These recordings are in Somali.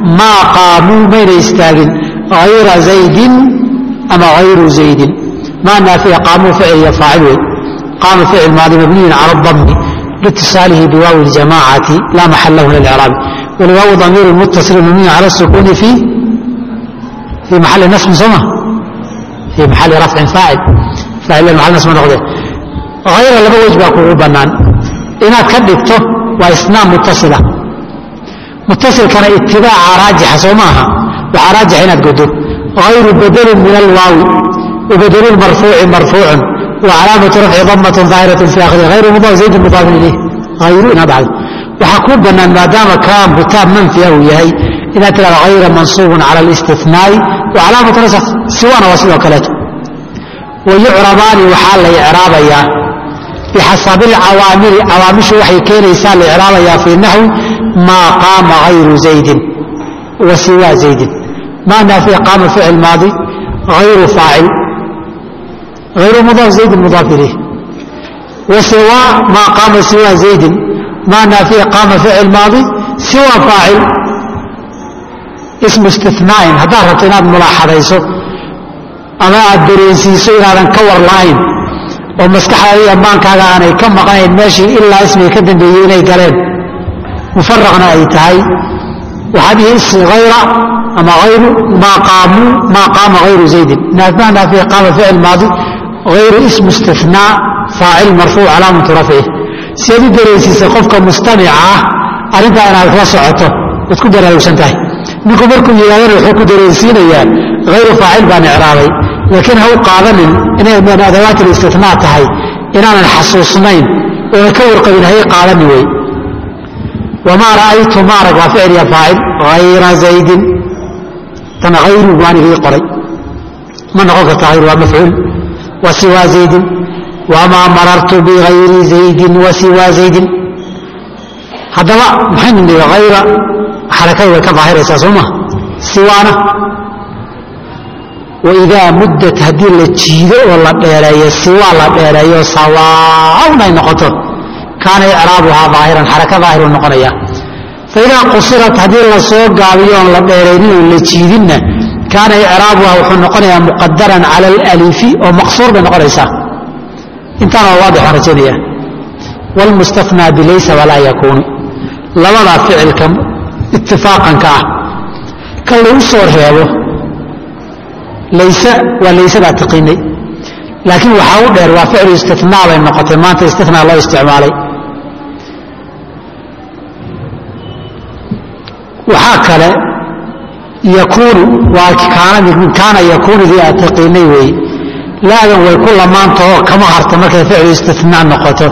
maa qaamuu mayna istaagin hayra zaydin ama hayru zaydin maa naafiya qaamuu ficil iyo faacil wey qaama ficil maadi mabniyun cala dami liitisaalihi biwaawi ljamaacati laa maxal lahu min alcraabi walwaawu damiiru muttasil mabniyun cala sukuuni fi fii maxali nasbin sooma fii maxali rafcin faacil faacil maxal nasb noqde hayra laba wej baa kugu bannaan inaad ka dhigto waa isnaam mutasila mutasilkana itibaaca raajixa soo maaha waxaa raajix inaad godo hayru badalin min alwaawi wabadlu marfuuci marfuucun wacalaamatu rafci damatun daahiratin fi akhiri hayru mudaaf zaydin mudaafin ilayh hayru inaad dhacdo waxaa kuu bannaan maadaama kaan butaab manfiya uu yahay inaad tirahdo hayra mansuubun cala alistinaai wacalaamatu nasakh siwana waa sidoo kaleeto wayucrabaani waxaa la icraabayaa bixasabi alcawaamili cawaamishu waxay keenaysaa la icraabayaa fii naxwi maa qaama hayru zaydin wa siwaa zaydin maa naafiya qaama ficil maadi hayru faacil hayru mudaaf zaydin mudaaf ilayh wa siwaa maa qaama siwaa zaydin maa naafiya qaama ficil maadi siwaa faacil ismu istinaain haddaad rabto inaad mulaaxadayso ama aad dareensiiso inaadan ka war la'ayn oo maskaxdaada iyo amaankaaga aanay ka maqanayn meeshii ilaa ismiga ka dambeeyey inay galeen mufaraqna ay tahay waxaad ihi hayra ama hayru maa qaamuu maa qaama hayru zaydin maa naafiya qaama ficil maadi hayru ismu istinaa faacil marfuuc calaamatu rafcih si aad u dareensiisa qofka mustamica ah arrintaa inaad la socoto waad ku baraarugsan tahay ninku markuu yidhahdana wuxuu ku dareensiinayaa hayru faacil baan icraabay laakiin ha u qaadanin inay min adawaat listinaa tahay inaanan xasuusnayn oona ka warqabin hay qaadani wey wamaa ra'aytu maarag waa ficil ya faacil hayra zaydin tan hayru waan igii qoray ma noqon karta hayru waa mafcuul wa siwaa zaydin wamaa marartu bigayri zaydin wa siwaa zaydin haddaba maxaynu nihi hayra xarakada way ka daahiraysaa soo maa siwaana waidaa muddat haddii la jiido oo la dheereeyo siwaa la dheereeyo sawaaun ay noqoto kaana icraabuhaa daahiran xaraka daahiru noqonaya faidaa qusirat haddii la soo gaabiyo oon la dheeraynin oon la jiidinna kaana icraabuhaa wuxuu noqonayaa muqadaran cala alalifi oo maqsuur bay noqonaysaa intaana waa waadix aan rajaynaya wlmustanaa bilaysa walaa yakuunu labadaa ficilka itifaaqanka ah kan lagu soo reebo layse waa laysadaa taqiinay laakiin waxaa u dheer waa ficlu istinaa bay noqotay maanta istinaa loo isticmaalay waxaa kale yakuunu waa kaana yakuunidii aad taqiinay weeye laadan way ku lamaantahoo kama harta markay ficlu istinaa noqoto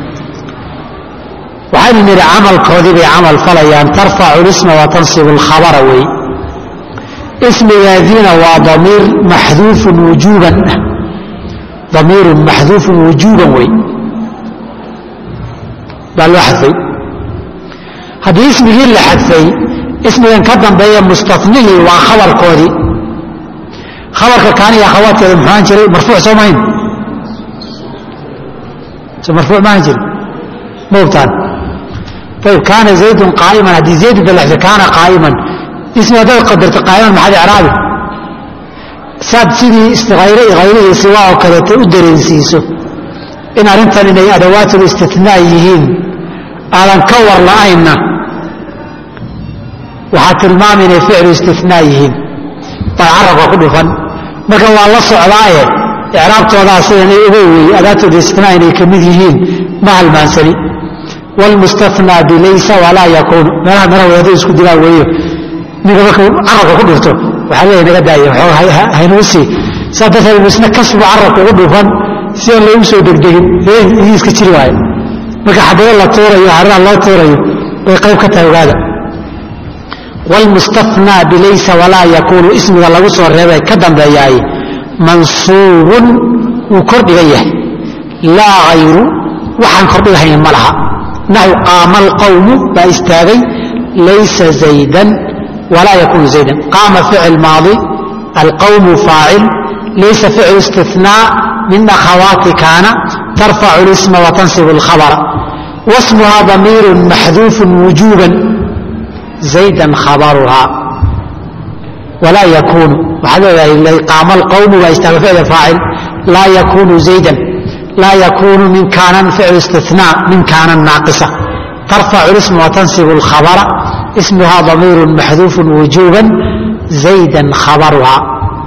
waxaynu nidhi camalkoodii bay camal falayaan tarfacu lisma wa tansibu alkhabara weeye ismigaadiina waa damiir maxduufun wujuuban damiirun maxduufun wujuuban wey baa loo xadfay haddii ismigii la xadfay ismigan ka dambeeya mustanihii waa khabarkoodii khabarka kaaniya akhawaadkeeda muxuu ahan jiray marfuuc soo mahayn so marfuuc ma ahan jirin ma ogtaan ayb kaana zaydun qaa'iman haddii zaydun balaxda kaana qaa'iman ismi haddaad qadarto qaa'iman maxaad icraabi saad sidii hayre hayrihii siwaa oo kaleeto u dareensiiso in arrintan inay adawaatul istinaa yihiin aadan ka war la'aynna waxaad tilmaami inay ficlu istinaa yihiin baa carabka ku dhufan marka waa la socdaaye icraabtoodaa sidanay uga weeye adaatul istinaa inay ka mid yihiin ma halmaansani wlmustanaa bilaysa walaa yakuunu meelaha mara wadaado isku dilaan weeyo ninka markuu carabka ku dhufto waxaa leeya naga daaya haynuu sii saa darteed misna kasbu carabka ugu dhufan si aan loogu soo degdegin idii iska jiri waayo marka xabado la tuurayo hariraha loo tuurayo bay qayb ka tahay ogaada wlmustanaa bilaysa walaa yakuunu ismiga lagu soo reebay ka dambeeyaay mansuubun wuu kordhigan yahay laa hayru waxaan kordhigahayn ma laha naxw qaama alqawmu baa istaagay laysa zaydan walaa yakuunu zaydan qaama ficil maadi alqawmu faacil laysa ficlu istinaa min akhawaati kaana tarfacu lisma watansibu alkhabara wasmuhaa damiirun maxduufun wujuuban zaydan khabaruhaa walaa yakuunu waxaad leedahay qaama alqawmu waa istaaga ficil faacil laa yakuunu zaydan laa yakuunu min kaanan ficil istinaa min kaanan naaqisa tarfacu lisma watansibu alkhabara ismuhaa damiiru maxduufu wujuuban zaydan khabaruhaa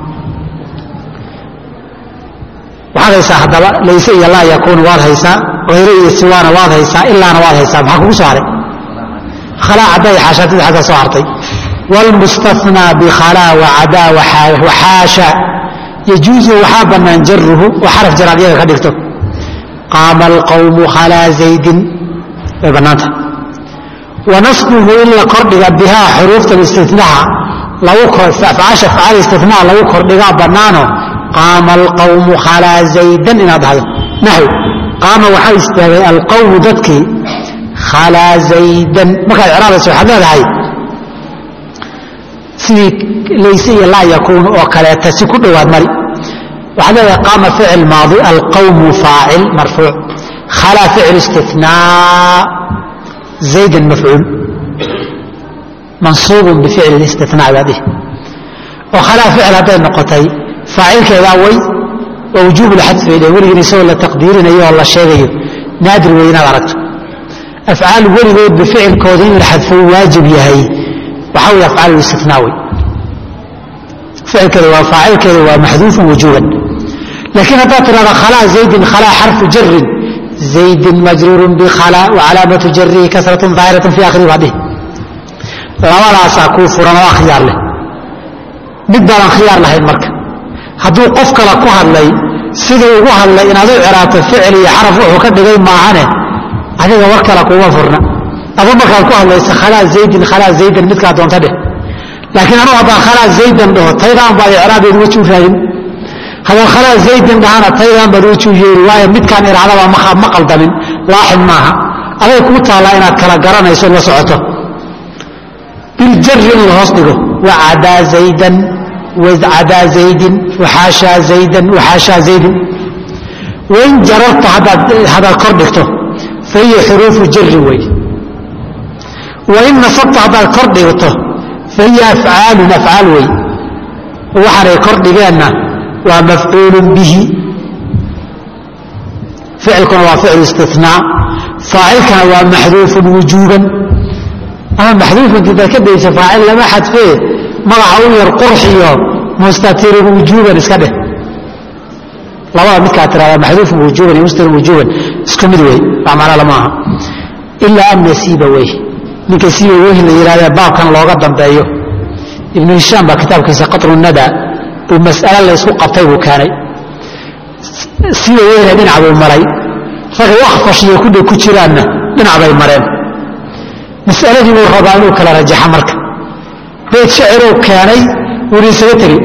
waxaad haysaa haddaba layse iyo laa yakuunu waad haysaa hayre iyo siwaana waad haysaa ilaana waad haysaa maxaa kugu soo haray khalaa cadda iyo xaashaatida xagga soo hartay wاlmustahnaa bkhalaa wacadaa waxaasha yajuuzu waxaa bannaan jaruhu oo xaraf jaraad iyaga ka dhigto qaama alqawmu khalaa zaydin way bannaanta wanasbuhu in la kordhiga bihaa xuruufta istinaha afcaasha afcaal istinaa lagu kordhigaa bannaano qaama alqawmu khalaa zaydan inaad dhahdo naxw qaama waxaa istaagay alqawmu dadkii khalaa zaydan markaad icraabayso waxaad leedahay sidii layse iyo laa yakuunu oo kaleeta si ku dhowaad mari waxaad leedahay qaama ficil maadi alqawmu faacil marfuuc khalaa ficil istinaa zaydan mafcuul mansuubun bificli istinaa baad dhihi oo khalaa ficil hadday noqotay faacilkeedaa way waa wujuub lxadf bay dheh weligiin isagoo la taqdiirinayo oo la sheegayo naadir wey inaad aragto afcaal weligood bificilkooda in la xadfo waajib yahay waxaa wey afcaal istinaa wey ficilkeeda waa faacilkeeda waa maxduufun wujuuban laakiin haddaad tidhahda khalaa zaydin khalaa xarfu jarin zaydin majruurun bikhalaa wacalaamatu jarihi kasratun daahiratan fi akhirihi baa dhihi labadaasaa kuu furan oo akhyaar leh mid baadan khiyaar lahayn marka hadduu qof kale ku hadlay siduu ugu hadlay inaad u ciraabto ficil iyo xaraf wuxuu ka dhigay maahane adiga war kale kuuma furna adu markaad ku hadlaysa khalaa zaydin khalaa zaydan midkaa doonta dheh laakiin anuu haddaan khalaa zaydan dhaho taydaan baad icraabeed weji u raagin haddaan khalaa zaydin dhahana taydaan baad weji u yeeri waayo midkaan iraadaba ma qaldamin laaxin maaha aday kuu taallaa inaad kala garanayso la socoto biljari in la hoos dhigo wacadaa zaydan wacadaa zaydin waxaashaa zaydan waxaashaa zaydin wain jararta haddaad kor dhigto fa hiya xuruufu jari wey wain nasabta haddaad kor dhigto fa hiya afcaalun afcaal wey waxaanay kor dhigeenna waa mafcuulun bihi ficilkuna waa ficil istinaa faacilkana waa maxduufun wujuuban ama maxduufinti daad ka daysa faacil lama xadfee magaca u yar qurxiyo mustatirun wujuuban iska dheh labada midkaa tirada maxduufun wujuuban iyo mustatirun wujuuban isku mid wey wax macna lama aha ilaa an nasiiba wey ninka siiba weyhi la yidhahdee baabkan looga dambeeyo ibnu hishaam baa kitaabkiisa qatru nada buu mas'ale laysku qabtay buu keenay siiba weyhna dhinac buu maray ragay wakfashiyo kudhow ku jiraanna dhinac bay mareen masaladii buu rabaa inuu kala rajaxa marka beyd shiciruu keenay wuuna isaga tegey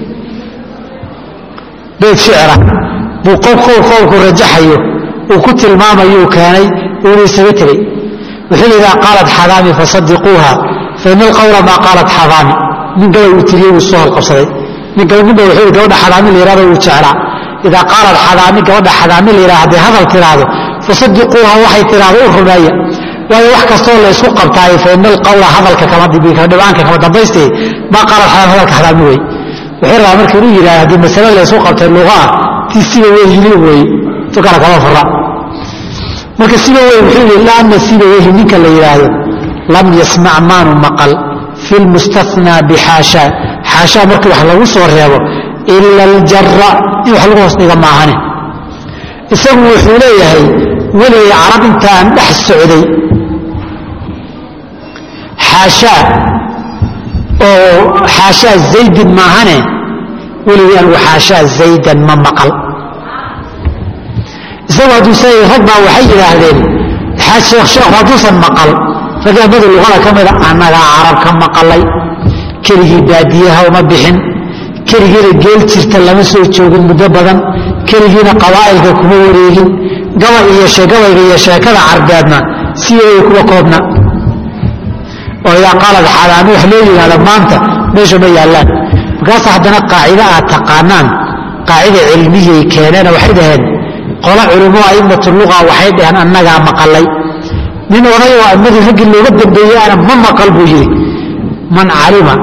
beyd shicira buu qowl qowlku rajaxayo uu ku tilmaamayuu keenay wuuna isaga tegey wuxuu yidhi idaa qaalat xadaami fasadiquuha faina alqawla maa qaalat xadaami nin gabay uu tiriyey wuu soo halqabsaday nin gaba ninba wuxuu yidhi gabadha xadaami la yihahdo wuu jeclaa idaa qaalat xadaami gabadha xadaami la yidhahdo hadday hadal tiraahdo fasadiquuha waxay tiraahdo u rumeeya waayo wax kastoo laysku qabtaayo faina alqawla hadalka kama dhibaanka kama dambayste maa qaalat xadaami hadalka xadaami wey wuxuu rabaa marka inuu yidhahdo haddii masale laysku qabtay luqa ah tii siba weyhili wey tukana kama fura marka siba wey wuxuu yidhi ilaa ana siba weyhi ninka la yidhaahdo lam yasmac maanu maqal fi lmustathnaa bixaashaa xaashaa markii wax lagu soo reebo ila aljara in wax lagu hoos dhiga maahane isagu wuxuu leeyahay weligay carab intaan dhex socday xaashaa oo xaashaa zaydin maahane weligay anigu xaashaa zaydan ma maqal isagu hadduu sa rag baa waxay yidhaahdeen sheekh sheekhu hadduusan maqal ragaamada luqada ka mida annagaa carab ka maqalay keligii baadiyaha uma bixin keligiina geel jirta lama soo joogin muddo badan keligiina qabaa'ilka kuma wareegin gabay iyo gabayga iyo sheekada carbeedna sideeday kuwa koobna oo idaa qaalad xaadaami wax loo yidhahda maanta meesha ma yaallaan markaasa haddana qaacida aad taqaanaan qaacida cilmiyay keeneena waxay dhaheen qola culimo aimatu luqa waxay dhaheen annagaa maqalay nin oday oo ammadii raggii looga dambeeyey ana ma maqal buu yidhi man calima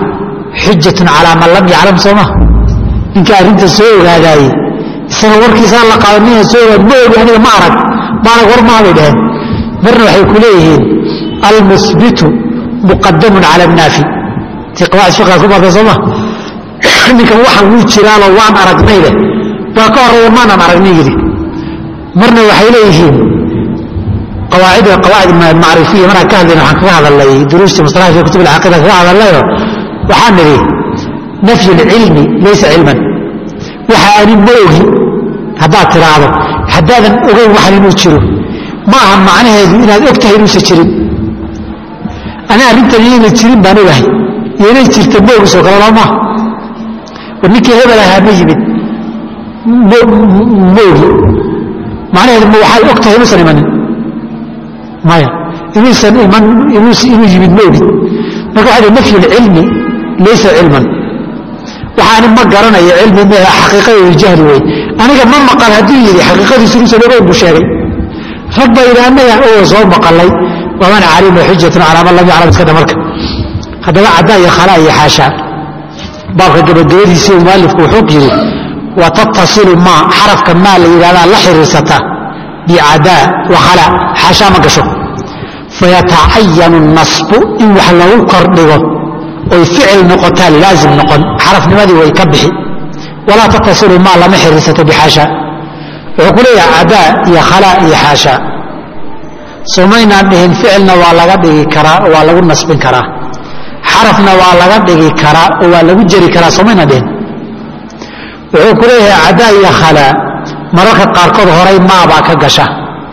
xujatun calaa man lam yaclam sooma ninka arrinta soo ogaadaaye isaga warkiisaa la qaada nina soo ogaad ma ogi aniga ma arag maanag war maha bay dhaheen marna waxay ku leeyihiin almusbitu muqadamun cala annaafi tii qawaacid fiqaa ku baatay sooma ninkan waxaan wuu jiraalo waan aragnay leh baa ka horreeya maanan aragnin yidhi marna waxay leeyihiin qawaacida qawaacid macrifiya markaan ka hadlayna waxaan kaga hadalnay duruusta mustalaha fi kutub alcaqiida kaga hadalnayo waxaan nidhi nafyu lcilmi laysa cilman waxa ani ma ogi haddaad tiraahdo haddaadan ogeyn waxan inuu jiro ma aha macnaheedu inaad og tahay inuusan jirin ani arrintan inayna jirin baan ogahay iyo inay jirta ma ogisoo kale loo maaha war ninkii hebel ahaa ma yimid ma ogi macnaheedu ma waxaad og tahay inuusan imanin maya inuusan iman inuu yimid ma ogid marka waxa dhi nafyu lcilmi laysa cilman waxaani ma garanayo cilmi m xaqiiqadeedu jahli wey aniga ma maqal hadduu yidhi xaqiiqadiisu inuusan ogeyn buu sheegay rag baa yidhi annagaan oo soo maqalay waman calima xujatun calaa man lam yaclam iska dha marka haddaba caddaa iyo khalaa iyo xaashaa baabka gabagabadiisii uu mualifku wuxuu yidhi wa tattasilu maa xarafka maa la yidhahdaa la xiriirsata bicadaa wa khalaa xaashaa ma gasho fayatacayanu nasbu in wax lagu kordhigo oy ficil noqotaa laazim noqon xarafnimadii way ka bixi walaa tattasilu maa lama xiriirsato bixaashaa wuxuu ku leeyahay cadaa iyo khalaa iyo xaashaa somaynaan dhihin ficilna waa laga dhigi karaa oo waa lagu nasbin karaa xarafna waa laga dhigi karaa oo waa lagu jeri karaa somaynaan dhihin wuxuu ku leeyahay cadaa iyo khalaa mararka qaarkood horay maabaa ka gasha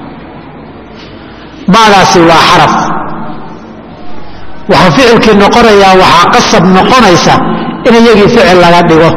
maadaasi waa xaraf waxaa ficilkii noqonayaa waxaa qasab noqonaysa in iyagii ficil laga dhigo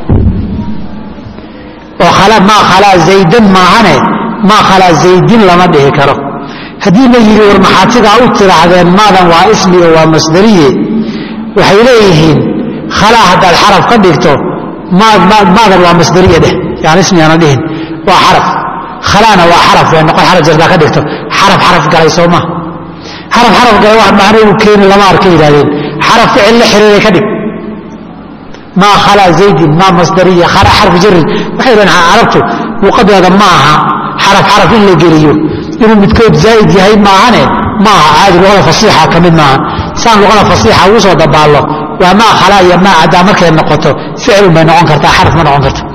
oo maa khalaa zaydan maahane maa khalaa zaydin lama dhihi karo haddii la yidhi war maxaad sidaa u tidhaahdeen maadan waa ismi oo waa masdariye waxay leeyihiin khalaa haddaad xaraf ka dhigto maadan waa masdariye dheh yani ismi aana dhihin waa xaraf khalaana waa xaraf way noqon xaraf jardaa ka dhigto xaraf xaraf galay soo maha xaraf xaraf galay wax macno uu keeni lama arka yidhahdeen xaraf ficil la xiriiray ka dhig maa khalaa zaydin maa masdariya khalaa xarfu jarin waxay dhahen carabtu luqadeeda ma aha xaraf xaraf in la geliyo inuu midkood zaa'id yahay maahane ma aha caadi luqada fasiixa ka mid maaha saan luqada fasiixa ugu soo dabaallo waa maa khalaa iyo maa caddaa markay noqoto ficilun bay noqon kartaa xaraf ma noqon karto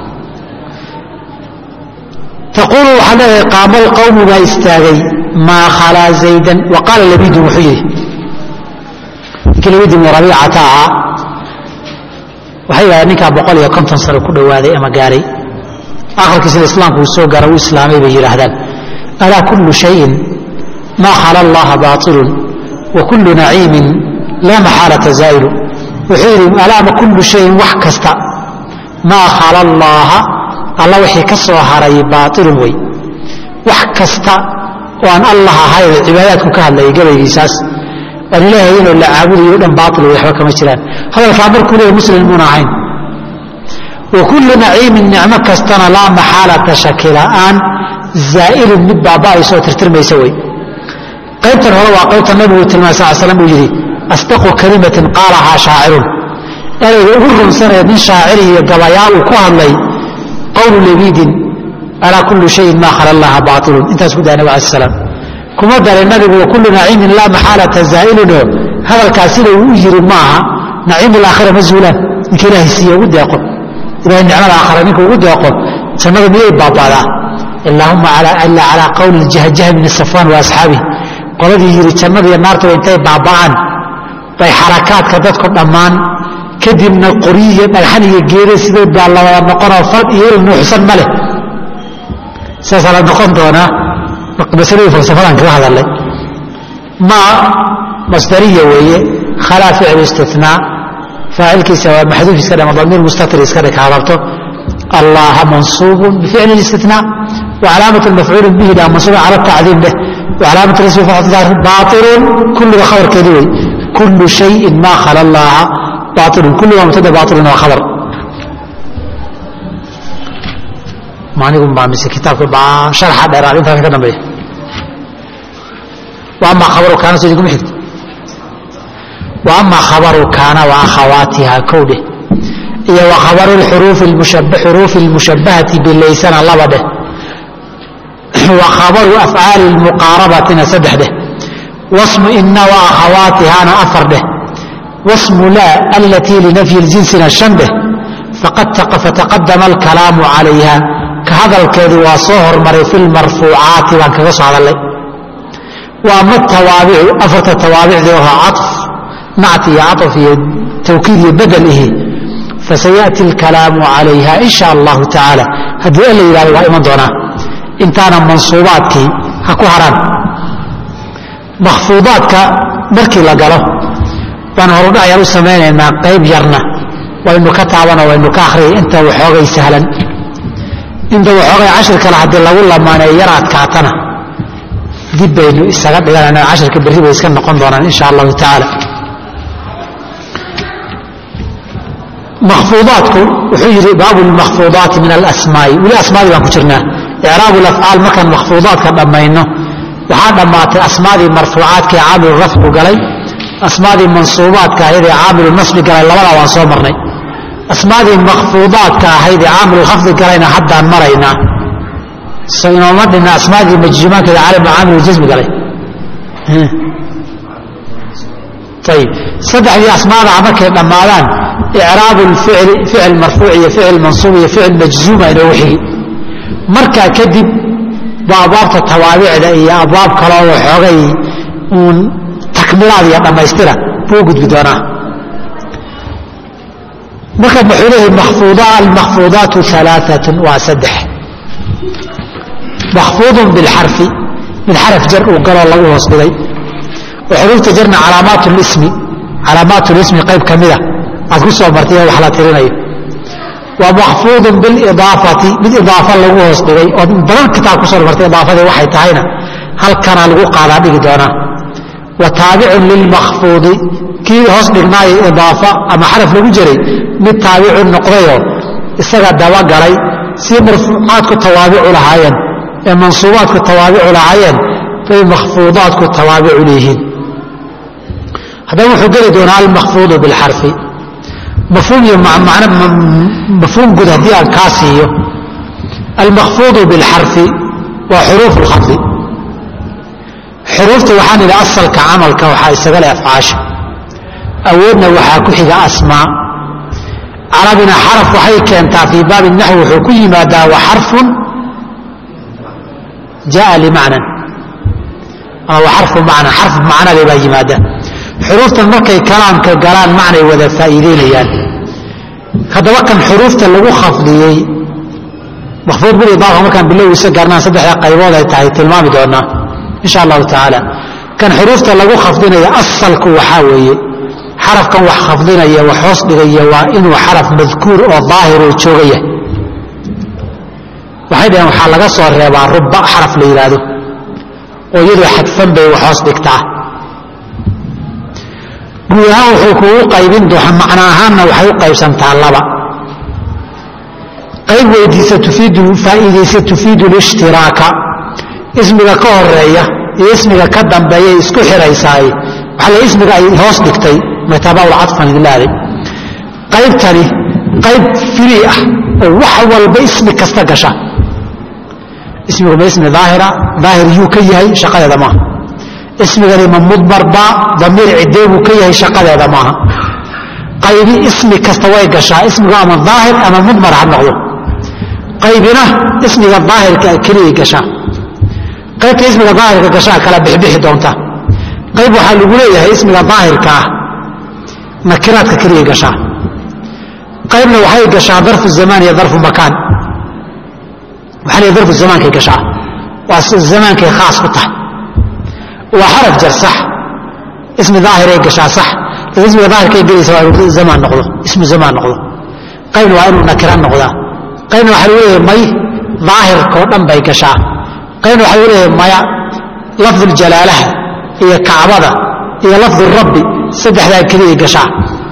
taquulu waxaa leedahay qaamo lqawmu baa istaagay maa khalaa zaydan wa qaala labidun wuxuu yidhi ninkii labid ibnu rabiicata ahaa waxay yidhahdeen ninkaa boqol iyo konton sano ku dhowaaday ama gaaray akharkiisna islaamku uu soo gaara uu islaamay bay yidhaahdaan alaa kullu shayin maa khala allaha baailun wa kullu naciimin laa maxaalata zaa'ilu wuxuu yidhi alaama kullu shayin wax kasta maa khala allaaha alla wixii ka soo haray baailun wey wax kasta oo aan allah ahayn cibaadaadku ka hadlayay gabaygiisaas aan ilaahay inuu la caabudayo o dhan baail wey waxba kama jiraan hadalkaa markuu leeyahy muslim muuna ahayn wa kullu naciimin nicmo kastana laa maxaalata shaki la'aan zaa'ilun mid baaba'aysoo tirtirmaysa wey qaybtan hore waa qaybta nabigu tilmaamay sal slam uu yidhi asdaqu kalimatin qaalahaa shaacirun erayga ugu runsanee nin shaaciri iyo gabayaa uu ku hadlay qawlu labiidin alaa kullu shayin maa khala allaha baailun intaas ku daa nabig alai salaam kuma daray nabigu wa kullu naciimin laa maxaalata zaa'ilunoo hadalkaas sida uu u yiri maaha naciim alaakhira ma zuulaan ninka ilaahay siiye ugu deeqo ilahay nicmada aakhira ninka ugu deeqo jannadu miyay baabaadaa ilaahuma ila calaa qawli jahjaha min safwaan wa asxaabih qoladii yidhi jannada iyo naartuba intay baaba'aan bay xarakaadka dadku dhammaan kadibna qoryi iyo dhagxan iyo geere sidood baa la wada noqonoo fal iyo il nuuxsan ma leh saasaa la noqon doonaa masaladii falsafadan kaga hadalay maa masdariya weeye khalaa ficlu istinaa faacilkiisa waa maxduuf iska dhama damiir mustatir iska dhig hadabto allaha mansuubun bificli istinaa وcalaamaة mafcuul bihi dha mansuuba calى tacdiim dheh وcalaamaة rasmi baaطilu kulliga khabarkeedi wey kulu شhayi ma khala اllaha baaطilu kulliga mubtada baaطilun waa khabar manigu baa mise kitaabka baa sharxa dheeraad intaas ka dambeeya wa ama khabaru kaana soo iguma xigto wa ama khabaru kaana wa akhawaatiha kowdheh iyo wa khabaru xuruufi lmushabahati bilaysana laba dheh wa khabaru afcaali lmuqaarabatina saddex dheh wasmu ina wa akhawaatihana afar dheh wasmu laa alatii linafyi ljinsina shan dheh fataqadama alkalaamu calayha ka hadalkeedu waa soo hormaray fi lmarfuucaati baan kaga soo hadalay wa ama tawaabicu afarta tawaabicdii oo caطf nacti iyo caطf iyo tawkiid iyo bedel ihi fasayaأti اlkalaamu calayha in sha allahu tacaala haddii alla yidhahdo waa iman doonaa intaana mansuubaadkii ha ku haraan makfuudaadka markii la galo baan horudhacyan u samaynaynaa qayb yarna waynu ka taabano waynu ka akhriyay inta waxoogay sahlan inta waxoogay cashir kale haddii lagu lamaaneeyo yar adkaatana dib baynu isaga dhiganayna cashirka berri bay iska noqon doonaan in sha allahu tacaala makfuudaadku wuxuu yidhi baabu lmakfuudaati min alasmaai weli asmaadii baan ku jirnaa icraabu lafcaal markaan makfuudaadka dhammayno waxaa dhammaatay asmaadii marfuucaadkaee caamilu rafcu galay asmaadii mansuubaadka ahayd ee caamilu nasbi galay labadaa waan soo marnay asmaadii makfuudaadka ahayd ee caamilu khafdi galayna haddaan maraynaa so inooma dhinna asmaadii majzuumaankeeda caamilu jasmi galay ayib saddexdii asmaada markay dhammaadaan icraabu lficli ficil marfuuc iyo ficil mansuub iyo ficil majzuuma inoogu xigi markaa kadib ba abwaabta tawaabicda iyo abwaab kaloo waxoogay uun takmilaad iyo dhammaystira buu gudbi doonaa marka wuxuu leeyahay almakfuudaatu alaaatun waa saddex makfuudun bilxarfi mid xaraf jar uu galoo lagu hoos dhigay oo xuruufta jarna calaamaat lismi calaamaat lismi qayb ka mida aad ku soo martay wax la tirinayo wa makfuudun bilidaafati mid idaafa lagu hoos dhigay ood badan kitaab ku soo martay idaafadii waxay tahayna halkanaa lagu qaadaa dhigi doonaa wa taabicun lilmakfuudi kii hoos dhignaayo idaafa ama xaraf lagu jiray mid taabicu noqdayoo isaga dabagalay sii marfuucaadku tawaabicu lahaayeen ee mansuubaadku tawaabicu lahaayeen bay makfuudaadku tawaabicu leeyihiin haddaba wuxuu geli doonaa almakfuudu bilxarfi mafhuum iyo mafhuum guud haddii aan kaa siiyo almakfuudu bilxarfi waa xuruuf lkhafdi xuruufta waxaan idhi asalka camalka waxaa isaga leh afcaasha awoodna waxaa ku xiga asmaa carabina xaraf waxay keentaa fii baabi naxwi wuxuu ku yimaadaa wa xarfun jaa limacnan ama wa xarfu macna xarf macnale baa yimaada xuruuftan markay kalaamka galaan macnay wada faa'iideynayaan haddaba kan xuruufta lagu khafdiyey makfuud bilidaafa markaan bilowgiisa gaarnaan saddexda qaybood ay tahay tilmaami doonaa insha allahu tacaala kan xuruufta lagu khafdinaya asalku waxaa weeye xarafkan wax khafdinaya wax hoos dhigaya waa inuu xaraf madkuur oo daahiroo joogaya waxay dhaheen waxaa laga soo reebaa ruba xaraf la yidhaahdo oo iyadoo xadfan bay wax hoos dhigtaa guud ahaan wuxuu kugu qaybin doona macno ahaanna waxay u qaybsantaa laba qayb weydiisa tufiidu faa'iidaysa tufiidu lishtiraaka ismiga ka horeeya iyo ismiga ka dambeeyay isku xiraysaay waxaa la ismiga ay hoos dhigtay matabaul cadfan idlaaday qaybtani qayb firii ah oo wax walba ismi kasta gasha ismigu ma ismi daahira daahir yuu ka yahay shaqadeeda maaha ismigani ma mudmarba damiir cidee buu ka yahay shaqadeeda maaha qaybi ismi kasta way gashaa ismigu ama daahir ama mudmar ha noqdo qaybina ismiga daahirka keliyay gashaa qaybta ismiga daahirka gashaa kala bixbixi doonta qayb waxaa lagu leeyahay ismiga daahirka ah nakiraadka keliyay gashaa qaybna waxay gashaa darfu zamaan iyo darfu makaan waxaa leeyahay darfu zamaankay gashaa waa zamaankay khaas ku tahay waa xaraf jar sax ismi daahiray gashaa sax laakiin ismiga daahirkay gelaysa waa inuu zamaan noqdo ismu zamaan noqdo qaybna waa inuu nakira noqdaa qaybna waxaa lagu leeyahay may daahirkao dhan bay gashaa qaybna waxaa lagu leeyahay maya lafdu ljalaalaha iyo kacbada iyo lafdu rabbi saddexdaa keliyay gashaa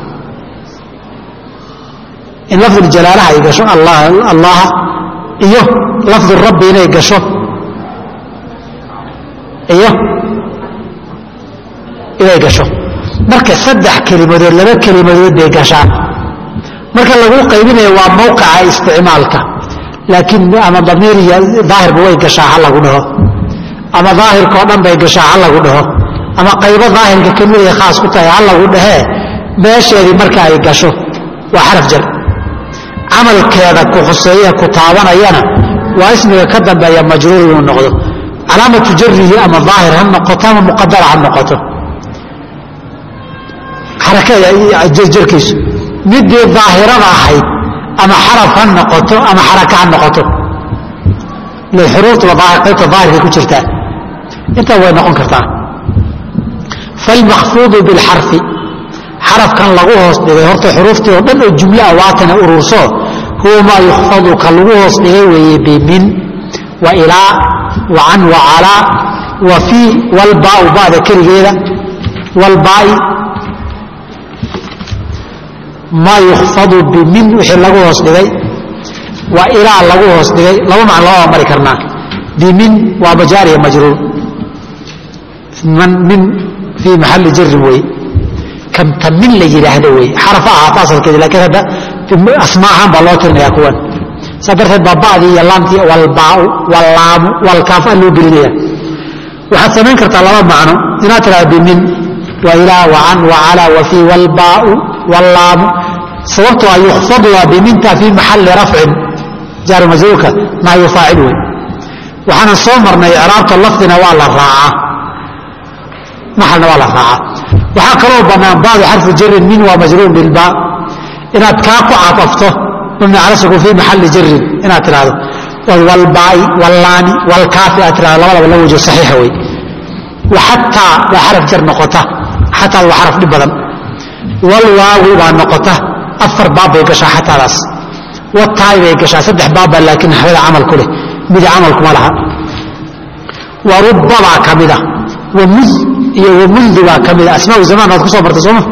in lafdu jalaalaha ay gasho allaha iyo lafdu rabbi inay gasho iyo inay gasho marka saddex kelimadood laba kelimadood bay gashaa marka lagu qaybinayo waa mawqica isticmaalka laakiin ama damiir iyo daahirba way gashaa ha lagu dhaho ama daahirkao dhan bay gashaa ha lagu dhaho ama qaybo daahirka kelimaday khaas ku tahay ha lagu dhahee meesheedii marka ay gasho waa xaraf jar camalkeeda ku khuseeye ku taabanayana waa ismiga ka dambeeya majruur inuu noqdo calaamatu jarihi ama daahir ha noqoto ama muqadara ha noqoto xarakajarkiisu midii daahirada ahayd ama xaraf ha noqoto ama xaraka ha noqoto xuruuftuba qaybta daahirkay ku jirtaa intaa way noqon kartaa falmakfuudu bilxarfi xarafkan lagu hoos dhigay horta xuruuftii oo dhan oo jumle ah waatana ururso huwa maa yukfadu ka lagu hoos dhigay weeye bimin wa ilaa wa can wa calaa wa fii walbaau ba'da keligeeda walbaa'i maa yukfadu bimin wixii lagu hoos dhigay waa ilaa lagu hoos dhigay laba macno loo mari karnaa bimin waa majaariya majruur min fii maxalli jarin wey kamta min la yidhaahdo wey xaraf ahaata asalkeedi lakiin hadda asmaa ahaan baa loo tirinayaa kuwan saa darteed baa ba'dii iyo laamtii walbaau wallaamu walkaaf a loo gelinaya waxaad samayn kartaa laba macno inaad tidhahdo bimin wa ilaa wa can wa calaa wa fii walbaau wallaamu sababtoo a yukfadu waa biminta fii maxalli rafcin jaaru majruurka naayu faacil wey waxaanan soo marnay icraabta lafdina waa la raacaa maxalna waa la raacaa waxaa kaloo bannaan baadu xarfu jarin min waa majruur bilba inaad kaa ku cadafto mabni cala sukun fii maxalli jarin inaad tidhahdo walbaai wallaani walkaafi aad tidhahdo labadaba la wajo saxiixa wey wa xataa waa xaraf jar noqota xataa waa xaraf dhib badan walwaawi baa noqota afar baab bay gashaa xataadaas wataay bay gashaa saddex baabbaa laakiin naxwada camal ku leh midi camalkuma laha wa rubbabaa ka mida wa mud iyo wa mundu baa ka mida asmaau zamaan waad ku soo martay sooma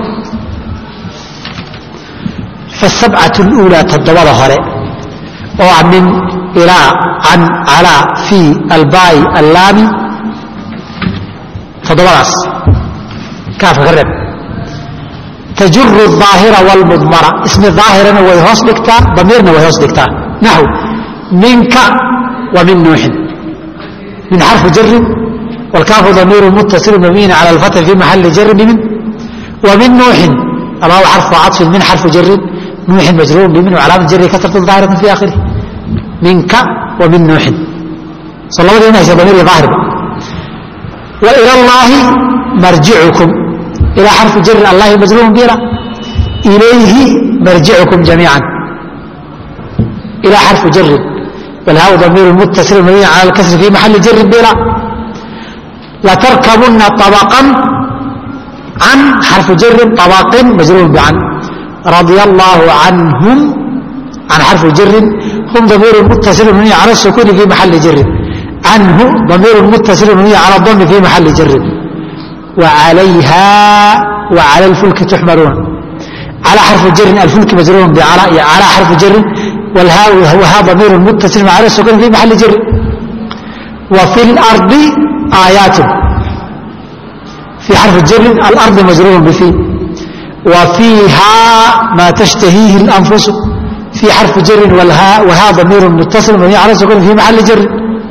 fasabcatu luulaa toddobada hore oo ah min ilaa can calaa fii albaayi allaami toddobadaas kaafka ka reeb tajuru aahira wlmudmara ismi aahirana way hoos dhigtaa damiirna way hoos dhigtaa naxw minka wa min nuuxin min xarfu jarin wlkaafu damiiru muttasilu mabniyin cala alfatxi fi maxali jarin bimin wa min nuuxin alwaaw xarfu caطfin min xarfu jarin nuuxin majruurun bimin wcalaamat jari kasratu aahirati fi akhirih minka wa min nuuxin so labadii inaysa damiir iyo aahirba wa ila llaahi marjicukum إلى حرف جر الله مجرور بلا إليه مرجعكم جميعا إلى حرف جر والهاء ضمير متصل مبني على الكسر في محل جر بلا لتركبن طبقا عن حرف جر طبق مجرور بعن رضي الله عنهم عن حرف جر هم ضمير متصل مبني على السكون في محل جر عنه ضمير متصل مبني على الضم في محل جر وعليها وعلى الفلك تحملون على حرف جر الفلك مجرور بعلى على حرف جر والهاء وها ضمير متصل مع السكون في محل جر وفي الأرض آيات في حرف جر الأرض مجرور بفي وفيها ما تشتهيه الأنفس في حرف جر والهاء وها ضمير متصل مبني على السكون في محل جر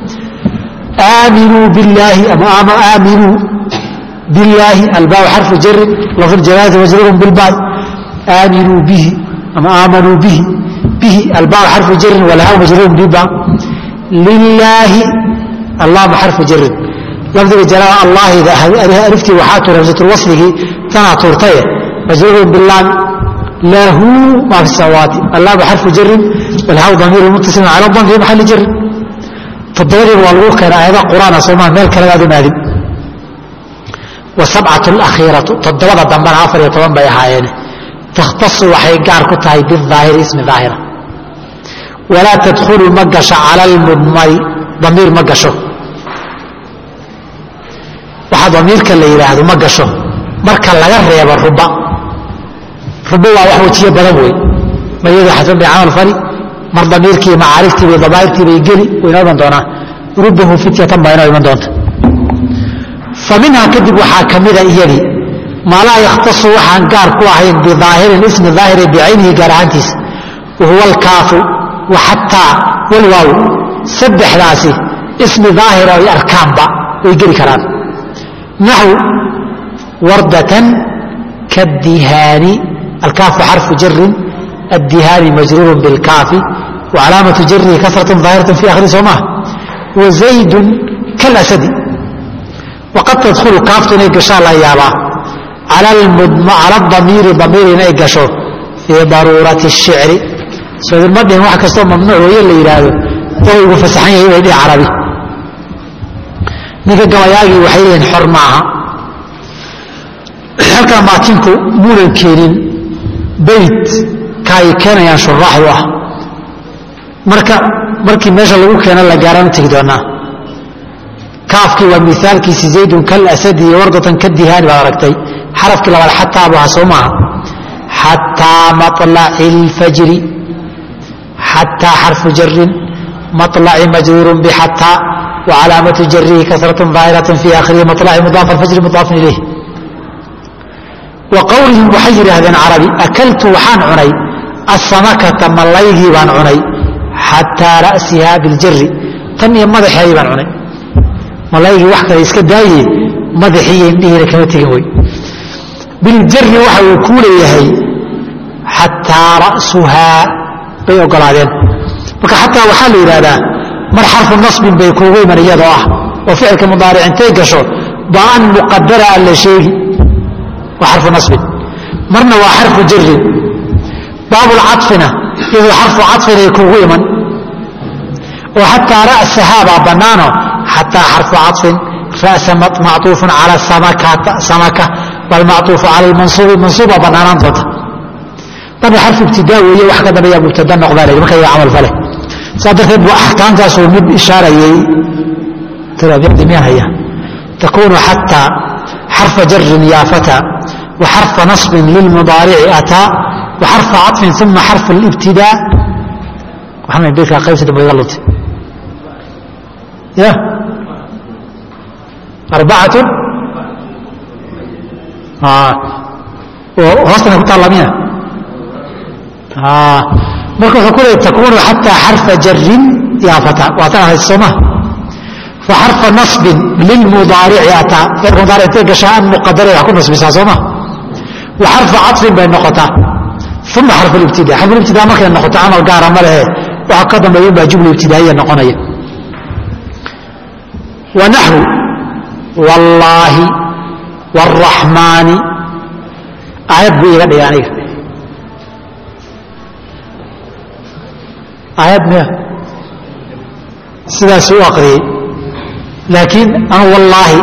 آمنوا بالله أم آمنوا بالله الباء حرف جر لفظ الجلالة مجرور بالباء آمنوا به أما آمنوا به به الباء حرف جر والهاء مجرور بالباء لله الله حرف جر لفظ الجلالة الله إذا ألفتي وحاته رمزة الوصل تنا تورتيه مجرور بالله له ما في السماوات الله بحرف جر والهاء ضمير متصل على الضم في محل جر تدري والغوخ كان آيات قرآن صومان مالك لغاد مالك وسبعة الأخيرة تدوضا دنبان عفر يطبان بي هايين تختص وحي قار كتاي بالظاهر اسم ظاهرة ولا تدخل مقش على المضمر ضمير مقشه waxaa damiirka la yidhaahdo ma gasho marka laga reebo ruba ruba waa wax wajiyo badan wey mayadu xasan bay camal fali mar damiirkii macaariftii bay dabaa'irtii bay geli way inoo iman doonaa rubahu fityatan baa inoo iman doonta fa minhaa kadib waxaa ka mida iyadii maa laa yakhtasu waxaan gaar ku ahayn bidaahirin ismi daahiri bicaynihi gaar ahaantiisa wahuwa alkaafu wa xataa walwaaw saddexdaasi ismi daahira ay arkaanba way geli karaan naxw wardatan kaadihaani alkaafu xarfu jarin addihaani majruurun bilkaafi wacalaamatu jarihi kasratun daahiratan fi akhiri soo maha wazaydun kalasadi waqad tadkhulu kaaftu inay gashaa la yaabaa cala damiiri damiir inay gasho fii daruurati shicri soo idinma dhihin wax kastoo mamnuuc weeye la yidhaahdo oo ugu fasaxan yahay way dhihi carabi ninka gabayaagii waxay leeyihin xor maaha halkaa maatinku muunan keenin beyt ka ay keenayaan shuraaxdu ah marka markii meesha lagu keena la gaaraan tegi doonaa kaafkii waa miaalkiisi zaydun kalasadi iyo wardatan kadihaani baad aragtay xarafkii labaad xataa bu aha soo maaha xataa maطlaci اlfajri xataa xarfu jarin maطlaci majruurun bxataa wacalaamatu jarihi kasraة ظaahiraة fi akhirihi maطlaci mudaaf alfajri mudaafun ilayh wa qowlihim waxay yidhaahdeen carabi akaltu waxaan cunay asamakata mallaygii baan cunay xataa ra'siha biاljari tan iyo madaxeedii baan cunay malaygii wax kale iska daaye madaxiiyo indhihiina kama tegin wey biljari waxa uu kuu leeyahay xataa ra'suhaa bay ogolaadeen marka xataa waxaa la yidhahdaa mar xarfu nasbin bay kuugu iman iyadoo ah oo ficilka mudaaric intay gasho baan muqadara aan la sheegi waa xarfu nasbin marna waa xarfu jarin baabulcafina iyadoo xarfu cafinay kuugu iman oo xataa ra'sahaa baa bannaano xataa xarfu caطfin ra'sa macطuufun cala samaka bal macطuufu cala mansuubi mansuubbaa bannaanaan doonta marna xarfu ibtidaa weeye wax ka dambeeyaa mubtada noqdaa la marka yaga camal fale saa darteed buu axkaamtaasuu mid ishaarayay taraabicdi miyaan haya takunu xataa xarfa jarin yaa fata wa xarfa naصbin lilmudaarici ataa wa xarfa caطfin uma xarfu اlibtidaa waxaan beedkaa qaybsi dambe iga luntay ya arbacatu hoostana ku taalla miya marka wuxuu ku leey takunu xataa xarfa jarin yaa fata waa tan ahayd sooma fa xarfa nasbin lilmudaarici ataa ficilka mudaaric intay gashaa an muqadara wax ku nasbisaa sooma wa xarfa caطfin bay noqotaa uma xarfu libtida xarfu libtida markay noqoto camal gaara ma lehe waxa ka dambeeya baa jumla ibtidaaiya noqonaya wanaxwu wallaahi wاraxmaani aayad buu iga dhigay aniga aayad miya sidaas u aqriyey laakiin anu wallaahi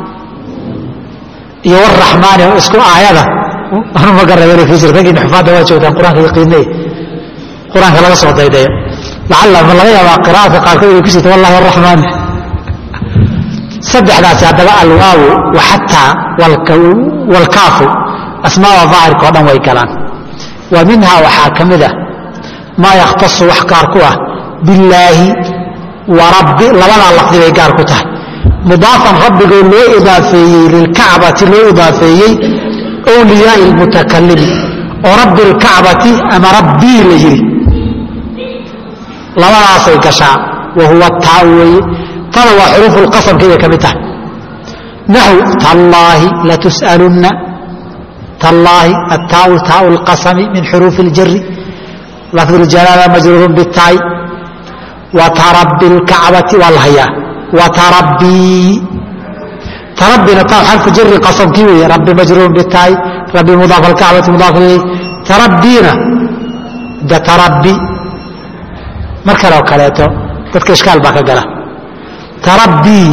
iyo waraxmaani isku aayada anu ma garabeen fiisir raggiina xufaadda waa joogtaan qur-aanka yaqiinay qur-aanka laga soo daydayo lacalla ma laga yaabaa qira'aadka qaarkood inay ku jirto wallahi waraxmaani saddexdaasi haddaba alwaawu waxataa walkaafu asmaada daahirka o dhan way galaan wa minhaa waxaa ka mid ah maa yakhtasu wax gaar ku ah billaahi wa rabbi labadaa lafdi bay gaar ku tahay mudaafan rabbigoo loo idaafeeyey lilkacbati loo idaafeeyey wliyaai lmutakalimi oo rabbi lkacbati ama rabbii la yidhi labadaasay gashaa wa huwa taa weeye tada waa xuruufu lqasamkay bay ka mid tahay naxw tallaahi latus'alunna tallaahi attaau taau lqasami min xuruufi اljari lafd اljalaala majruurun bitaay wa tarabbi اlkacbati waa la hayaa wa tarabbii tarabbina taa xarfu jari qasamkii weeye rabbi majruurun bitaay rabbi mudaaf alkacbati mudaaf ilayh tarabbiina de tarabbi mar kale oo kaleeto dadka ishkaal baa ka gala tarabbii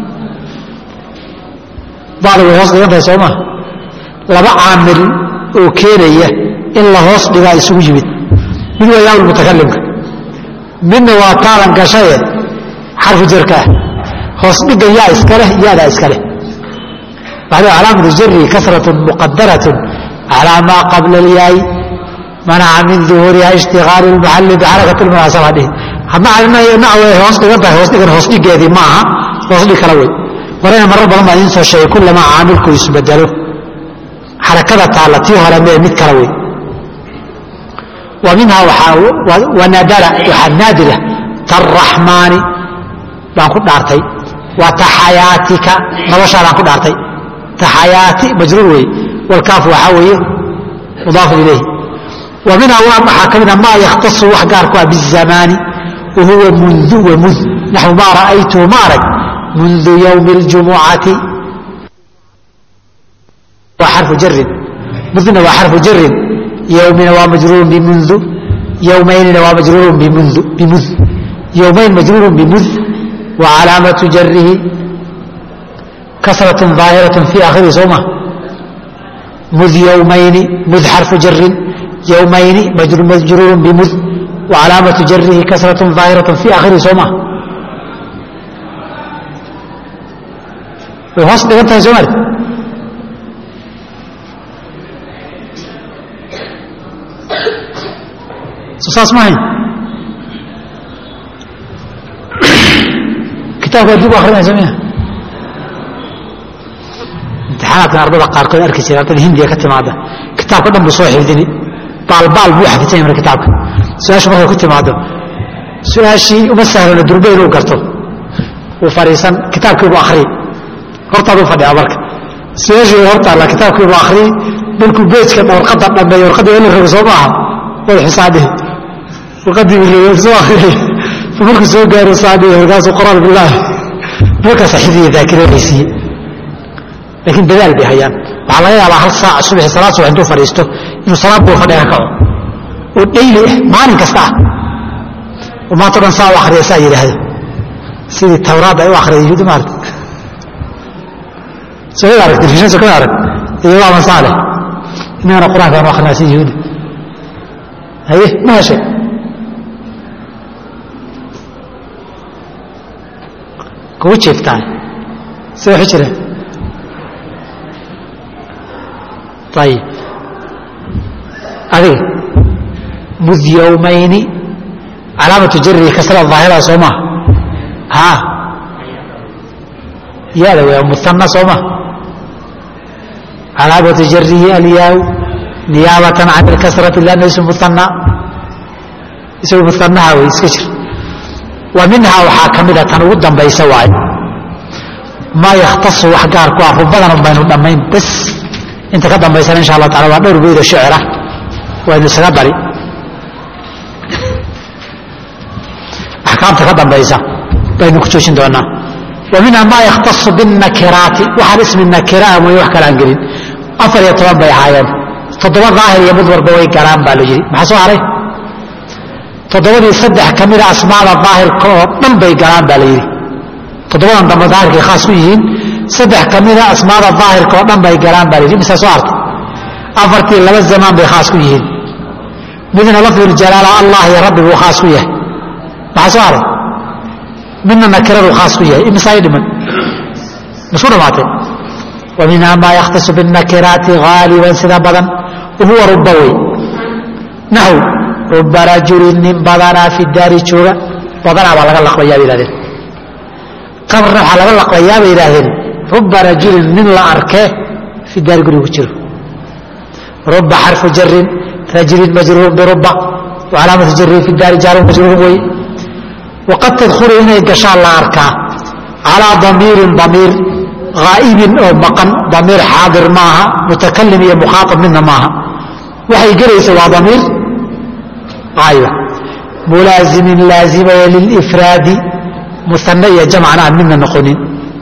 bacda way hoos dhigan tahay sooma laba caamil oo keenaya in la hoos dhigaa isugu yimid mid waa yaa mutakalimka midna waa taalan gashaye xarfu jarka ah hoos dhiga yaa iskaleh yaadaa iskaleh waxaa calaamatu jari kasratun muqadaratun calaa maa qabla اlyaay manaca min duhuuriha ishtiqaalu lmaxali bixarakat lmunaasaba dhihi nawe hoos dhigan tahay hoos dhigan hoos dhigeedii ma aha hoos dhig kala wey warayna marar badan baa idiin soo sheegay kullamaa caamilku isbedelo xarakada taalla tii hore mee mid kale wey wa minhaa wanadara waxaa naadira taraxmaani baan ku dhaartay wa taxayaatika noloshaadaan ku dhaartay taxayaati majruur wey walkaafu waxaa weeye mudaafu ilayhi wa minhaa waxaa ka mida maa yakhtasu wax gaar ku ah bizamaani wa huwa mundu wa mud naxwu maa ra'aytuhu ma arag mundu yowmi اljumucati waa xarfu jarin mudna waa xarfu jarin yowmina waa majruurun bimundu yowmaynina waa majruurun bimundu bimud yowmayn majruurun bimud wa calaamatu jarihi kasratun ظaahiratun fi aakhirihi soo ma mud yowmayni mud xarfu jarin yowmayni majruurun bimud wa calaamatu jarihi kasratun ظaahiratun fi aakhirihi soo ma way hoos dhigan tahay soo marti saas ma hayn kitaabka dib u akrinaysa miya imtixaanaadkan ardada qaarkood arki jira ardada hindiga ka timaada kitaabka dhan buu soo xifdini baalbaal buu xafidsan yahay marka kitaabka su-aashu markay ku timaado su-aashii uma sahlana durbe inuu garto uu fadhiisan kitaabkii buu akriyi hortaaduu fadhiyaa marka su-aashii hortaalla kitaabkii buu akriyi markuu beejka warqadda dhameeyo warqadda in la rogo soo maaha wada xisaabihi warqaddii buu soo akriyay markuu soo gaaro saadhiya markaasuu qoraal bilaahi markaasa xifdiya daakiradiisiiye laakiin dadaal bay hayaan waxaa laga yaabaa hal saac subaxi salaad subax intuu fadhiisto inuu salaad buu fadhiga ka kaco oo dhayli ah maalin kasta ah oo maanta o dhan saa u akhriya saa yidhaahdo sidii tawraad ay u akhriyay yuhuudi maarta soo arag telefishan soo kada arag iyo waa masaale innagana qur-aanka aan u akrinaa si yuhuudi haye ma heshay kugu jeeftaan se waxu jireen ayib adiga mud yowmayni calaamatu jarihi kasra daahira soo maha haa yaada w muana soo maha calaamatu jarihi alyaaw niyaabatan can ilkasrati lanna ismu muana isagu muanaha wey iska jir wa minhaa waxaa ka mida tan ugu dambaysa waay maa yakhtasu wax gaar ku ah rubadan baynu dhammayn bas inta ka dambaysana insha allah tacala waa dhowr beydo shicira waynu isaga dari axkaamta ka dambaysa baynu ku joojin doonaa wa minhaa maa yakhtasu binnakiraati waxaan ismi nakiraa mooye wax kale aan gelin afar iyo toban bay ahaayeen toddoba daahir iyo mid warba way galaan baa la yidhi maxaa soo haray toddobadii saddex ka mida asmaada daahirka oo dhan bay galaan baa la yidhi toddobadan dambe daahirkay khaas ku yihiin saddex ka mida asmaada daahirka oo dhan bay galaan baa la yidhi mise soo hartay afartii laba zamaan bay khaas ku yihiin midna lafduljalaala allah iyo rabbi buu khaas ku yahay maxaa soo haray midna nakiradu khaas ku yahay imisaa dhiman masku dhamaatay wa minhaa maa yakhtasu binnakiraati haaliban sida badan wahuwa ruba wey naxw ruba rajulin nin badanaa fi daari jooga badanaa baa laga laqbayaa bay yihahdeen qabrna waxaa laga laqbayaa bay yidhaahdeen ruba rajulin nin la arkee fi daari gurigu jiro ruba xarfu jarin rajulin majruurun biruba wacalaamatu jarihi fi daari jaarun majruurun wey waqad tadkhulu inay gashaan la arkaa calaa damiirin damiir haa'ibin oo maqan damiir xaadir maaha mutakalim iyo mukhaaab midna maaha waxay gelaysa waa damiir aayba mulaazimin laazimaya lilifraadi muane iyo jamcana aan midna noqonin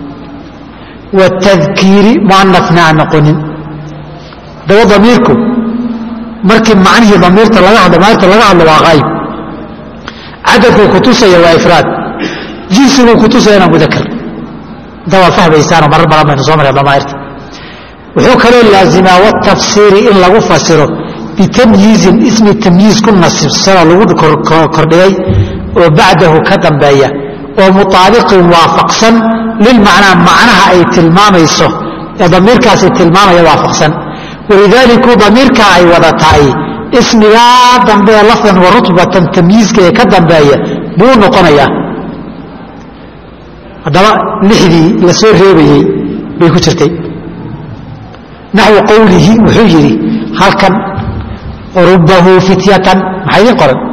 watadkiiri muanafna aan noqonin daba damiirku markii macnihii damiirta laga hadlo maairta laga hadlo waa haayib cadadkuu kutusaya waa ifraad jinsiguu kutusayana mudakar inta waa fahmaysaanoo marar badan baynu soo mareen damaairta wuxuu kaloo laazimaa watafsiiri in lagu fasiro bitamyiizin ismi tamyiiz ku nasibsanoo lagu kordhigay oo bacdahu ka dambeeya oo mutaabiqin waafaqsan lilmacnaa macnaha ay tilmaamayso ee damiirkaasi tilmaamaya waafaqsan walidaaliku damiirka ay wada tahay ismigaa dambe ee lafdan wa rutbatan tamyiizka ee ka dambeeya buu noqonayaa haddaba lixdii la soo reebayey bay ku jirtay naxwu qowlihi wuxuu yidhi halkan rubahu fityatan maxaa idiin qoran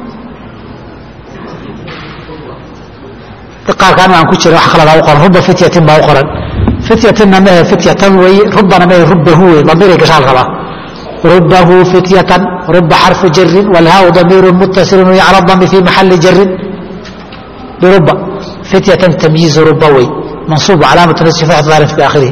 qaarkaan aan ku jira wax kaladaa u qoran ruba fityatin baa u qoran fityatinna mehe fityatan weeye rubana mehe rubahu wey damiiray gashaal rabaa rubahu fityatan ruba xarfu jarin walhaau damiiru muttasilun cala dami fi maxali jarin biruba fityatan tamyiizu ruba wey mansuub calaamatu nasbi fatxat daarin fi aakhirihi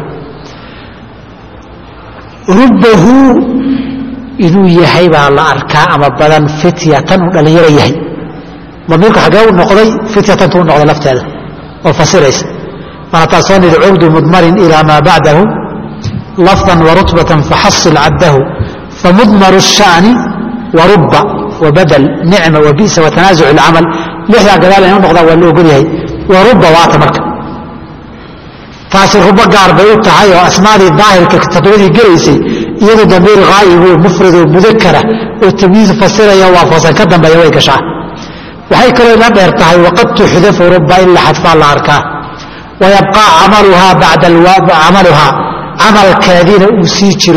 rubahu inuu yahay baa la arkaa ama badan fityatan uu dhallinyaro yahay damiirku xagee u noqday fityatantu u noqday lafteeda oo fasiraysa waana taas soo nidhi cugdu mudmarin ilaa maa bacdahu lafdan warutbatan faxasil caddahu famudmaru الsha'ni waruba wabadel nicma wabisa watanaasuc اlcamal lixdaa gadaal inay u noqdaan waa la ogol yahay waruba waata marka taasi rubo gaar bay u tahay oo asmaadii daahirka todobadii gelaysay iyadoo damiir haa'ibu mufrido mudakara oo tamyiiz fasiraya waafaqsan ka dambeeya way gashaa waxay kaloo ila dheer tahay waqad tuxdafu ruba in la xadfaa la arkaa wayabqaa camaluhaa bacda camaluhaa camalkeediina uu sii jiro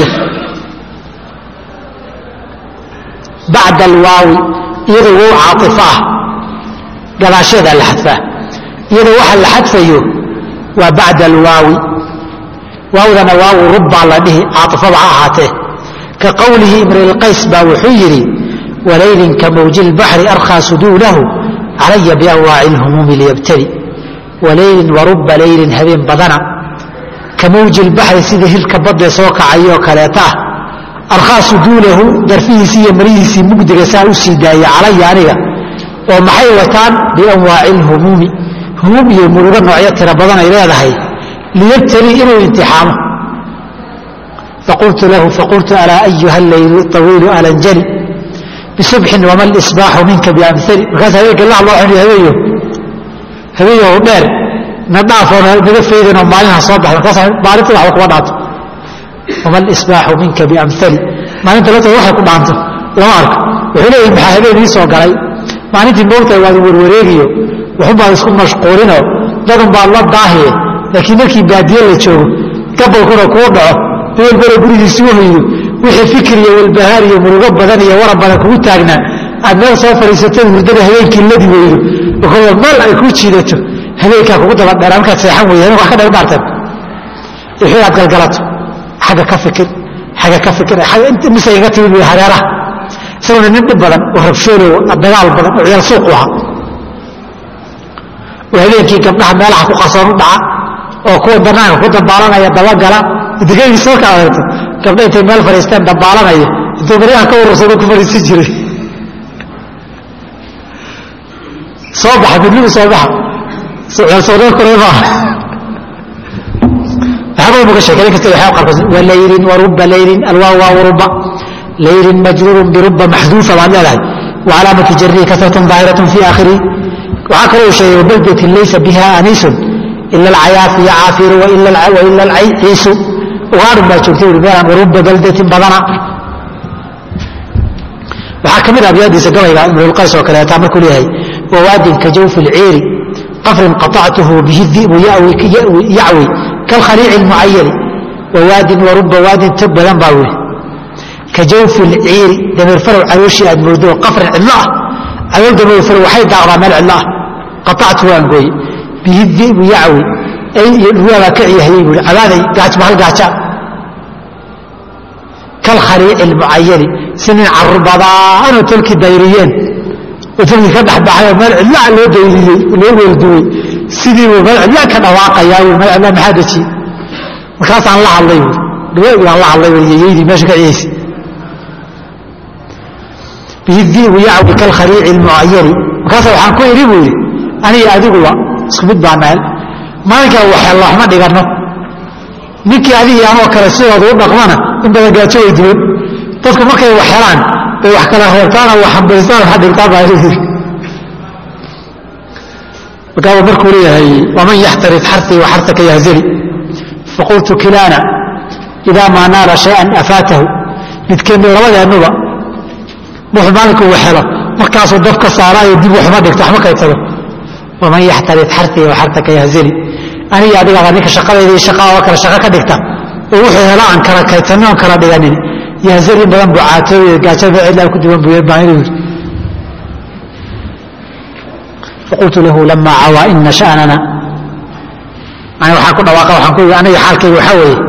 bacda alwaawi iyadoo wow caaطifo ah gadaasheedaa la xadfaa iyadoo waxa la xadfayo waa bacda alwaawi waawdana waawu rubbaa la dhihi caaطifada ha ahaatee ka qowlihi imrilqays baa wuxuu yidhi wlaylin ka mawji اlbaxri arkhaa suduulahu calaya bianwaaci اlhumuumi liyabtali walaylin waruba laylin habeen badana ka mawji اlbaxri sida hirka badee soo kacayoo kaleeta ah arkhaa suduulahu darfihiisii iyo marihiisii mugdiga saa u sii daaya calaya aniga oo maxay wataan bianwaaci اlhumuumi humuum iyo murugo noocyo tiro badan ay leedahay liyabtali inuu imtixaamo faqultu lahu faqultu alaa ayuha leylu طawiilu alanjali bisubxin wama lisbaaxu minka biamali markaas habeenka la loo xuniyo habeeyo habeeyo dheer na dhaafoo naga faydinoo maalinha soo baxda markaas maalinta waxba kuma dhaanto wama lisbaaxu minka biamali maalinta lafteeda waxay ku dhaanto lama arko wuxuu leeyahi maxaa habeen ii soo galay maalintii moogtahay waad warwareegiyo waxunbaad isku mashquulinoo dadun baad la daahiye laakiin markii baadiye la joogo gabalkuna kuu dhaco walbana gurigiisi u hoydo wixii fikir iyo walbahaar iyo murugo badan iyo warab badan kugu taagnaa aad meel soo fadhiisatay hurdada habeenkii ladi weydo oo meel ay kuu jiidato habeenkaa kugu daba dheeraa markaad seexan weyda habeenka wax ka dheer dhaarteen wixii aad galgalato xagga ka fikir xagga ka fikir mise iga timid wey hareeraha isaguna nin dhib badan oo rabshoolow dagaal badan oo ciyaal suuqu ahaa oo habeenkii gabdhaha meelaha ku qarsoon u dhaca oo kuwa banaanka ku dabaalanaya dabagala degagiisa marka adeegto gabdha intay meel fadhiisteen dabaalanaya intuu baryaha ka urursado ku fadhiisan jiray soo baxa midnimu soo baxa sawdeen kore maaha waxyaaba muga sheekay kasta waxyaa qarkood walaylin waruba laylin alwaa waa waruba laylin majruurun biruba maxduufa baad leedahay وcalaamaةu jarihi kasraة ظaahiraة fi aakhirihi waxaa kaloo sheegay wbaldatin laysa biha aniisun ila alcayaafi yacaafiru waila alciisu ugaadhin baa joogtay ui meelaan waruba baldatin badana waxaa ka mid ah abyaadiisa gabayga imrulqays oo kaleeta markuu leeyahay wawaadin ka jawfi اlciiri qafrin qaطactuhu bihi di'bu yacwi kalkhaliici اlmucayani wawaadin waruba waadin tog badan baa wili ka jawfi اlciiri dameer farow calooshii aad moodo qafrin cidlo ah calool dameer farow waxay daaqdaa meel cidlo ah qaطactu waan gooye bihi di'bu yacwi ay iyo dhurwaabaa ka ciyahayey buui cabaaday gaajba hal gaaja kalkhaliici اlmucayani si nin carubadaanoo tolkii dayriyeen oo tolkii ka dhexbaxay oo meel cidlaa loo dayriyey loo weelduwey sidiibuu meel cidlaa ka dhawaaqayaa ui meel cidlaa maxaa dejiye markaasaan la hadlay buui dhawaagaan la hadlay yeyeydii meesha ka ciyaysa bihi di'bu yacwi kalkhaliici اlmucayani markaasa waxaan ku idhi buu yidhi aniga adiguba isku mid baa meel maalinkaa waxeella waxma dhiganno ninkii adigii anoo kale sidooda u dhaqmana in badan gaajo way duwan dadku markay wax helaan bay wax kala reebtaana wax hambaystaan waxa dhigtaan baa yidhi markaaba markuu leeyahay waman yaxtarid xartii wa xartaka yahzali faqultu kilaana idaa maa naala shay-an afaatahu midkeennu labadeennuba wuxuu maalinkuu wax helo markaasuu dab ka saaraayo dib waxma dhigto waxma kaydsado waman yaxtarid xartii wa xartaka yahzali aniga adigaaba ninka shaqadeydii shaqaa oo kale shaqo ka dhigta oo wuxuu hela aan kala kaytanin oon kala dhiganin yahzar in badan buu caatooy gaajada cidlaa ku duwan buu baa inuu yidhi faqultu lahu lama cawaa ina sha'nana ani waxaan ku dhawaaqa waxaan ku yidhi aniga xaalkayga waxaa weeye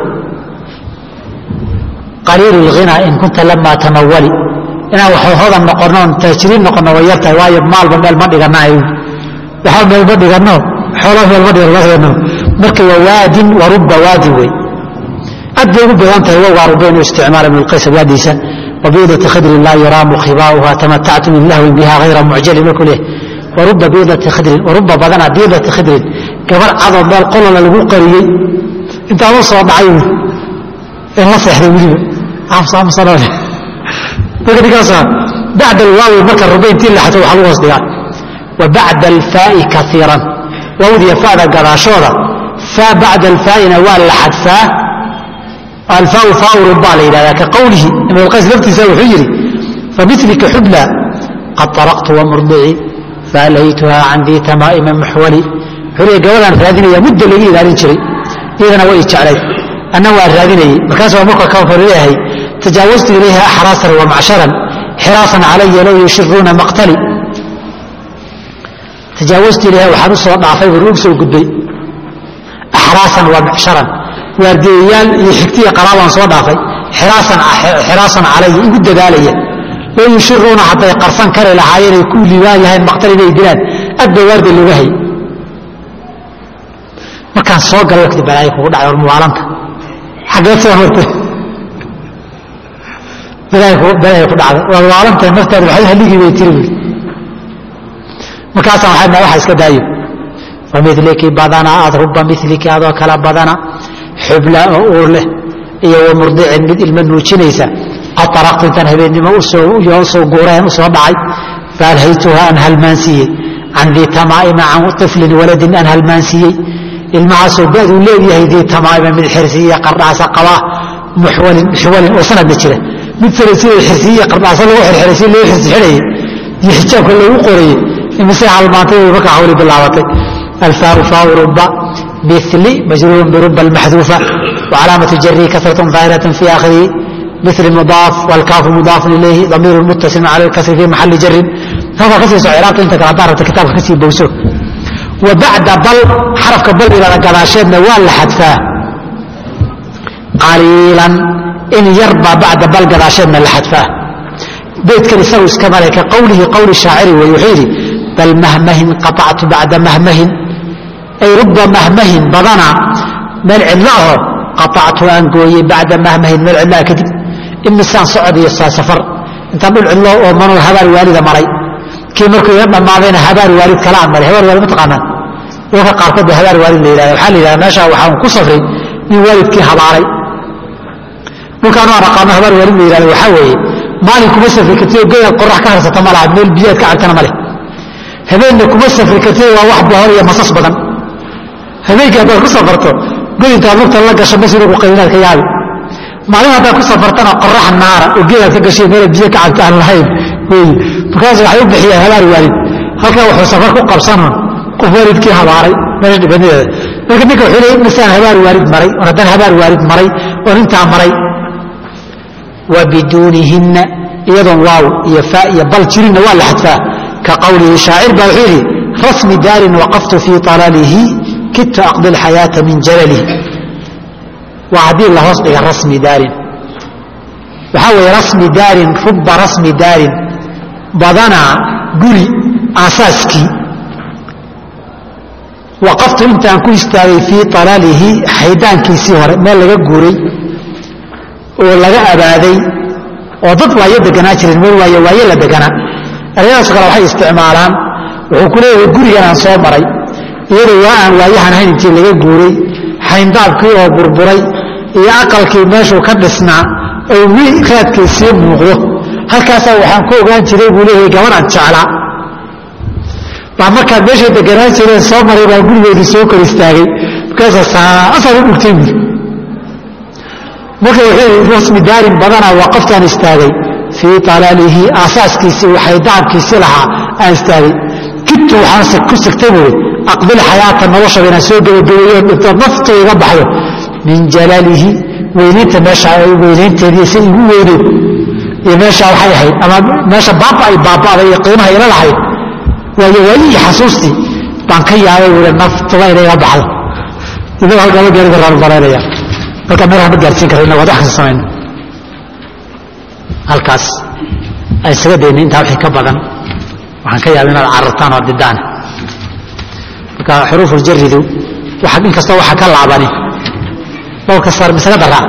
qaliilu lghinaa in kunta lamaa tamawali inaan wax hodan noqono oon taajiriin noqono way yartahay waayo maalba meel ma dhigana ay waxba meel ma dhigano xoolo meel ma dhigano marka waa waadin wa rubba waadin wey aad bay ugu badan tahay wowgaa rubba inuu isticmaala ibn lqays waadiisa wabiidati khidrin laa yuraamu khibaauha tamatactu min lahwin biha hayra mucjalin markuu leeyahay waruba biidati khidrin waruba badana biidati khidrin gabar cadoo meel qolola lagu qariyey intaan u soo dhacay in la seexday weliba amsamsanole marka ninkaasa bacda alwaawi marka ruba intii la xato waxaa lagu hoos dhigaa wa bacda alfaa'i kaiiran waawdiya fa'da gadaashooda faa bacda alfaa'ina waa la xadfaa alfaau faau rubbaa la yidhahdaa ka qowlihi ibn alqays laftiisa wuxuu yidhi familika xubla qad طaraqtu wamurdici faalaytuha can dii tamaa'ima muxwali wuxuu leeyahy gabadaan raadinaya muddo laga ilaalin jiray iyadana way jeclay anna waan raadinayey markaas waa marka ka hor leeyahay tajaawaztu ilayha axraasan wamacsharan xiraasan calaya low yushiruuna maqtali tajaawaztu ilayha waxaan u soo dhaafay buu ugu soo gudbay axraasan wamacsharan waardiyayaal iyo xigtiya qaraabaan soo dhaafay xiraasan calaya igu dadaalaya low yushiruuna hadday qarsan kari lahaayeen ay ku liibaan lahayn maqtal inay dilaan aad ba waardi looga hayay markaan soo galay waqti balaayo kugu dhacay war muwaalanta xaggeed soo hortay balaayo ku dhacday war muwaalanta naftaada waxay haligii bay tiri buuri markaasaan waxay waxa iska daayo familiki badana aad ruba miliki adoo kala badana xubla oo uur leh iyo wa murdicin mid ilma nuujinaysa qad araqtu intaan habeennimo usoo guureen usoo dhacay faalhaytuha aan halmaansiiyey can dii tamaa'ima can iflin waladin aan halmaansiiyey ilmahaasoo baduu leeyahay dii tamaa'ima mid xirsiiya qardhaasa qabaa muxwalin muxwalin oo sanadna jira mid sida sida xirsiiya qardhaasa lagu xirxiray si loo xirxirayay iyo xijaabka loogu qorayay imise halmaantay way markaa hawli bilaabatay alfaaru faawu ruba bili majruurun biruba almaxduufa وcalaamaة jari kasraة ظaahiraة fi akhirihi مثل مضاaf والكاafu مضاaf إلyhi ضميir متصل عlى الكسر في محaل jrin halkaa kasii so craabta inta kale haddaa rabta kitaabka kasii bowso وبaعda bal xarafka bal ilada gadaasheedna waa la xadfaa qaliilan in yar baa bacda bal gadaasheedna la xadfaa beydkan isagu iska male ka qowlihi qowli shaaciri wey wuxuu yidhi bal mahmahin qaطactu bacda mahmahin ay ruba mahmahin badana meel cidlo aho qaطactu aan gooyey bacda mahmahin meel cidlaha kadib imisaan socod iyo safar intaan dhul cidlo oo manoo habaar waalida maray kii markuu iga dhammaadayna habaar waalid kala aan maray habaar waalid ma taqaanaan dadka qaarkood ba habaar waalid la yidhahda waxaa la yidhahda meesha waxaan ku safray nin waalidkii habaaray dhulkaan aan aqaano habaar waalid la yidhahda waxaa weeye maalin kuma safri kartid oo geedaad qorax ka harsata ma laha meel biyaad ka cabtana ma leh habeenna kuma safri kartid waa wax bohor iyo masas badan habeenkii haddaad ku safarto godintaad lugta la gasho masjid ugu qaylinaad ka yaabi maalin haddaad ku safartana qorax naara oo geedaad ka gashay meel biyo ka cabta aan lahayn wey markaas waxay u bixiyaan habaar waalid halkaa wuxuu safar ku qabsano qof waalidkii habaaray meesha dhibanadeeda marka ninka wuxuu leeyay misaan habaar waalid maray oon haddaan habaar waalid maray oon intaa maray wa biduunihinna iyadoon waaw iyo faa iyo bal jirinna waa la xadfaa ka qowlihi shaacir baa wuxuu yidhi rasmi daarin waqaftu fii talaalihi kidtu aqdi alxayaata min jalalihi waa haddii la hoos dhiga rasmi daarin waxaa weeye rasmi daarin ruba rasmi daarin badanaa guri aasaaskii waqaftu intaan ku istaagay fii alaalihi xaydaankiisii hore meel laga guuray oo laga abaaday oo dad waayo deganaa jireen meel waayo waayo la deganaa erayadaas kale waxay isticmaalaan wuxuu ku leeyahay gurigan aan soo maray iyadoo waa aan waayahan ahayn intii laga guuray xayndaabkii oo burburay iyo aqalkii meeshuu ka dhisnaa oo wii raadkii sii muuqdo halkaasaa waxaan ku ogaan jiray buu leeyahay gabadhaan jeclaa baa markaad meeshay deganaan jireen soo maray baa gurigeedii soo kor istaagay markaasa saasaan u dhugtay buuri marka wuxuu rasmi daarin badanaa waa qoftaan istaagay fii talaalihi aasaaskiisii xaydaabkiisii lahaa aan istaagay kidtu waxaanse ku sigtay buuri aqbil xayaata noloshaba inaan soo gebagabeeyo dhinto naftu iga baxdo min jalalihi weynaynta meesha weynaynteedii si igu weyneed iyo meesha waxay ahayd ama meesha baaba ay baaba'day iyo qiimaha ila lahayd waayo waayihii xasuustii baan ka yaabay wuli naftuba inay iga baxdo idaga halkaama gaari karaan balaynaya marka meelaha ma gaarsiin karayna waad wax kasta samayno halkaas ay isaga dayna intaa wixii ka badan waxaan ka yaabay inaad carartaan oo didaan marka xuruufuljaridu waxa inkastoo waxa ka laabani dhowrka saar masale daraa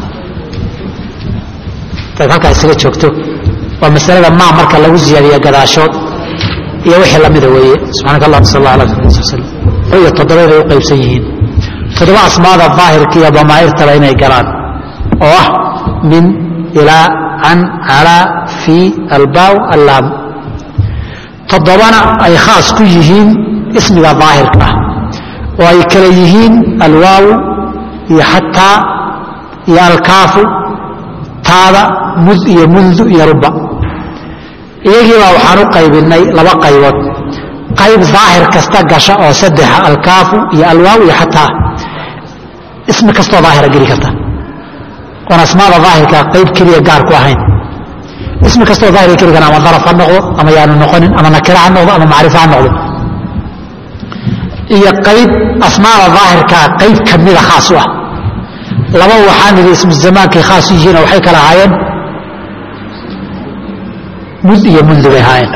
dad halkaa isaga joogto waa masalada maa marka lagu ziyaadiya gadaashood iyo wixii lamida weeye subxaanaka allah sal allah ala wasalam iyo toddoba inay u qaybsan yihiin toddoba asmaada daahirka iyo damaa'irtaba inay galaan oo ah min ilaa can calaa fii albaaw allaam toddobana ay khaas ku yihiin ismiga daahirka ah oo ay kale yihiin alwaaw iyo xataa iyo alkaafu taada mud iyo mundu iyo ruba iyagiibaa waxaan u qaybinay laba qaybood qayb daahir kasta gasha oo saddexa alkaafu iyo alwaaw iyo xataa ismi kastoo daahira geli karta oon asmaada daahirka qayb keliya gaar ku ahayn ismi kastoo daahira geli kara ama daraf ha noqdo ama yaanu noqonin ama nakira ha noqdo ama macrifo ha noqdo iyo qayb asmaada daahirkaa qayb kamida khaas u ah laba waxaan idhi ismu zamaankay khaas u yihiinoo waxay kala ahaayeen mud iyo mundu bay ahaayeen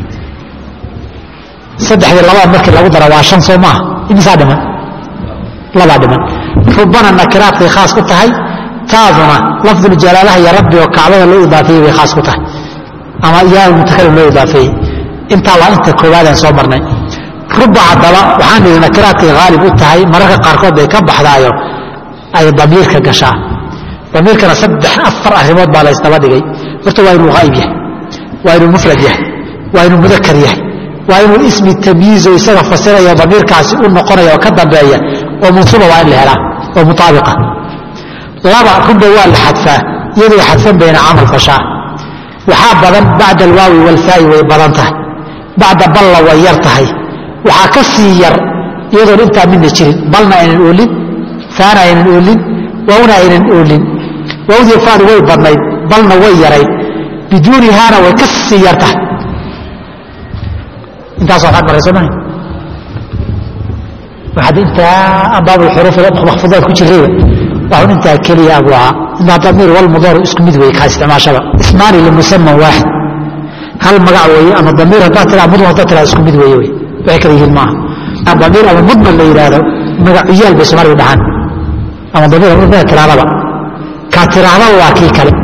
saddexdii labaa markii lagu dara waa shan soo maaha imisaa dhiman labaa dhiman rubana nakiraadkay khaas ku tahay taaduna lafduljalaalaha iyo rabbi oo kacbada loo idaafeeyey bay khaas ku tahay ama yaa mutakalim loo idaafeeyey intaa waa inta koowaadaan soo marnay ruba haddaba waxaan idhi nakiraadkay haalib u tahay mararka qaarkood bay ka baxdaayo ay damiirka gashaa damiirkana saddex afar arrimood baa laysdaba dhigay horta waa inuu haa'ib yahay waa inuu mufrad yahay waa inuu mudakar yahay waa inuu ismi tamyiizo isaga fasiraya damiirkaasi u noqonaya oo ka dambeeya oo mansuuba waa in la helaa oo mutaabiqa laba ruba waa la xadfaa iyadoo xadfan bayna camal fashaa waxaa badan bacda alwaawi walfaa'i way badan tahay bacda balla way yar tahay waxaa ka sii yar iyadoon intaa midna jirin balna aynan oolin faana aynan oolin waawna aynan oolin waawdii faadu way badnayd balna way yarayd biduunihaana way ka sii yar tahay intaas waxaad marayso maha waxaad intaa baabulxuruuf makfuudaad ku jirayba waxun intaa keliya abuu ahaa inaa damiir walmudaru isku mid weeye kaa isticmaashaba ismaani limusaman waaxid hal magac weeye ama damiir haddaad tiraa mudun haddaad tiraa isku mid weeye wey waxay kala yihiin maaha damiir ama mudman la yidhaahdo magacuyaal bay soomaaliga dhahaan ama damiir mudmana tiraadaba kaa tiraadaba waa kii kale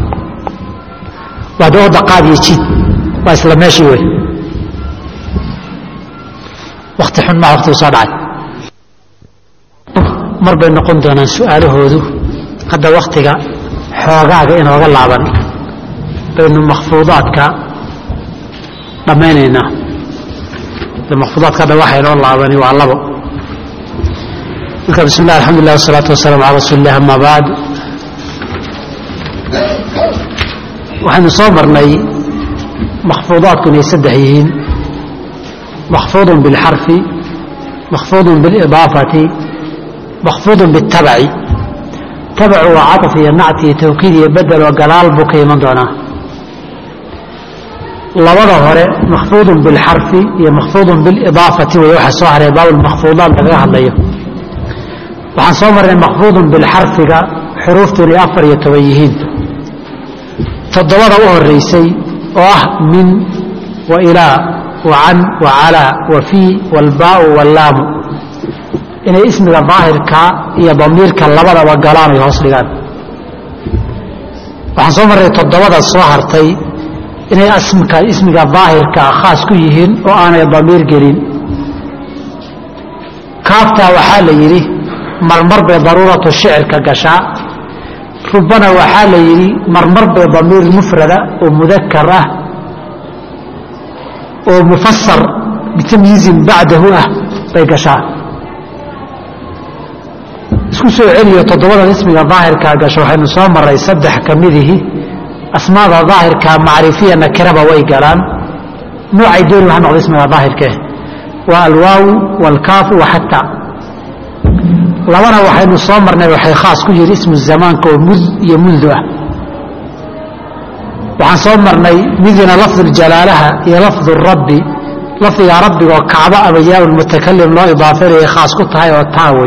waa dooda qaad iyo jiid waa isla meeshii wey wakti xun maa waktigu soo dhacay mar bay noqon doonaan su'aalahoodu hadda waktiga xoogaaga inooga laaban baynu makfuudaadka dhammaynaynaa makfuudaadka hadda waxa inoo laabani waa labo marka bismi llah alxamdu llah wasalaatu wasalaamu cala rasuuli illah ama bacd waxaynu soo marnay makfuudaadku inay saddex yihiin makfuudun bilxarfi makfuudun bilidaafati makfuudun biاtabaci tabacu waa caطf iyo nacti iyo tawkiid iyo bedel oo galaal buu ka iman doonaa labada hore makfuudun bilxarfi iyo makfuudun bilidaafati way waxa soo haray baabulmakfuudaat lagaga hadlayo waxaan soo marnay makfuudun bilxarfiga xuruuftu inay afar iyo toban yihiin toddobada u horeysay oo ah min wa ilaa wa can wa calaa wa fii walbaau wallaamu inay ismiga daahirka iyo damiirka labadaba galaan ay hoos dhigaan waxaan soo marnay toddobada soo hartay inay asmka ismiga daahirkaa khaas ku yihiin oo aanay damiir gelin kaaftaa waxaa la yidhi marmar bay daruuratu shicirka gashaa rubana waxaa la yidhi marmar bay damiir mufrada oo mudakar ah oo mufasar bitamyiizin bacdahu ah bay gashaa isku soo celiyo toddobadan ismiga daahirkaa gasho waxaynu soo maray saddex ka midihi asmaada daahirka macrifiya nakiraba way galaan noocay dooni ha noqdo ismiga daahirkee waa alwaawu waalkaafu wa xataa labana waxaynu soo marnay waxay khaas ku yihi ismu zamaanka oo mud iyo mundu ah waxaan soo marnay midina lafduljalaalaha iyo lafdu rabbi lafdiga rabbiga oo kacbo ama yaa mutakalim loo idaafeynaya khaas ku tahay oo taawey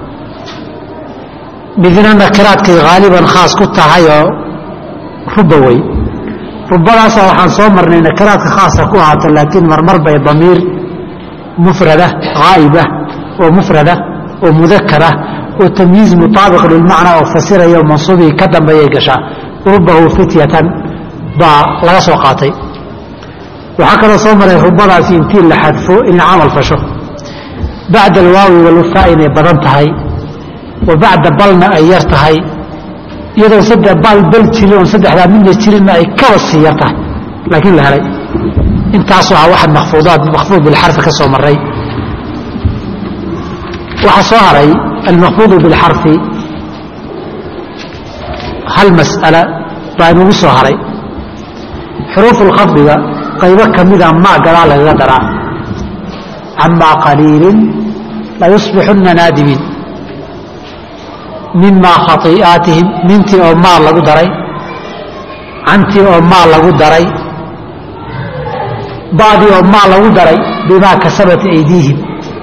midna nakiraadkay haaliban khaas ku tahay oo rubawey rubadaasa waxaan soo marnay nakiraadka khaasa ku ahaato laakiin marmar bay damiir mufrada haa'ibah oo mufrada oo mudakara oo tamyiiz mutaabiq lilmacnaa oo fasiraya oo mansuubii ka dambeeyay gashaa rubahu fityatan baa laga soo qaatay waxaa kaloo soo maray rubadaasi intii la xadfo inay camal fasho bacda alwaawi walufaa inay badan tahay wa bacda balna ay yar tahay iyadoo saddex baal bal jirin oon saddexdaa midna jirinna ay kaba sii yar tahay laakiin la helay intaasoo ah waxa makfuudaad makfuud bilxarfi ka soo maray waxaa soo haray almakfuudu bilxarfi hal mas'ala baa inugu soo haray xuruufulkhafdiga qaybo ka mida maa gadaa lagaga daraa camaa qaliilin layusbixunna naadimiin mimaa khaii'aatihim mintii oo maa lagu daray cantii oo maa lagu daray ba'dii oo maa lagu daray bimaa kasabat aydiihim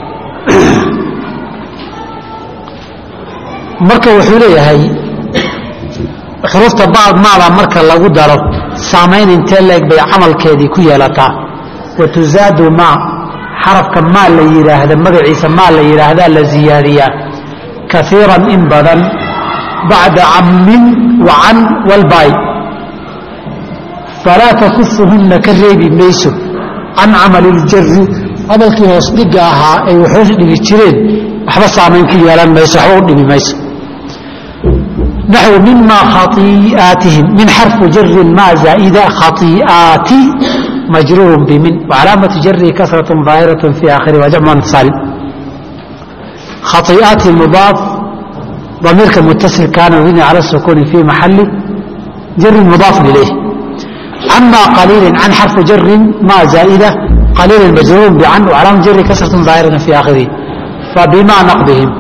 marka wuxuu leeyahay xuruufta bacd maada marka lagu daro saamayn intee leeg bay camalkeedii ku yeelataa wa tusaadu maa xarafka maa la yidhaahda magaciisa maa la yidhaahdaa la ziyaadiyaa kaiiran in badan bacda cammin wa can walbaay falaa takufuhunna ka reebi mayso can camali iljari camalkii hoos dhigga ahaa ay waxhoos dhigi jireen waxba saamayn ku yeelan mayso waxba u dhimi mayso naxو mima khaii'aatihim min xarfu jari ma zaa'ida khaii'aati majruur bimin wcalaamaةu jari kasraة ظaahiraة fi akhiri waa jamc intisaalin khaii'aati mudaaf damiirka mutasilkaana mabni cala الsukuni fi maxali jari mudaaf ilayh cama qaliili can xarfu jari ma zaa'ida qaliila majruur bcan wcalaamaة jari kasraة ظaahiraة fi akhirihi fabima naqdihim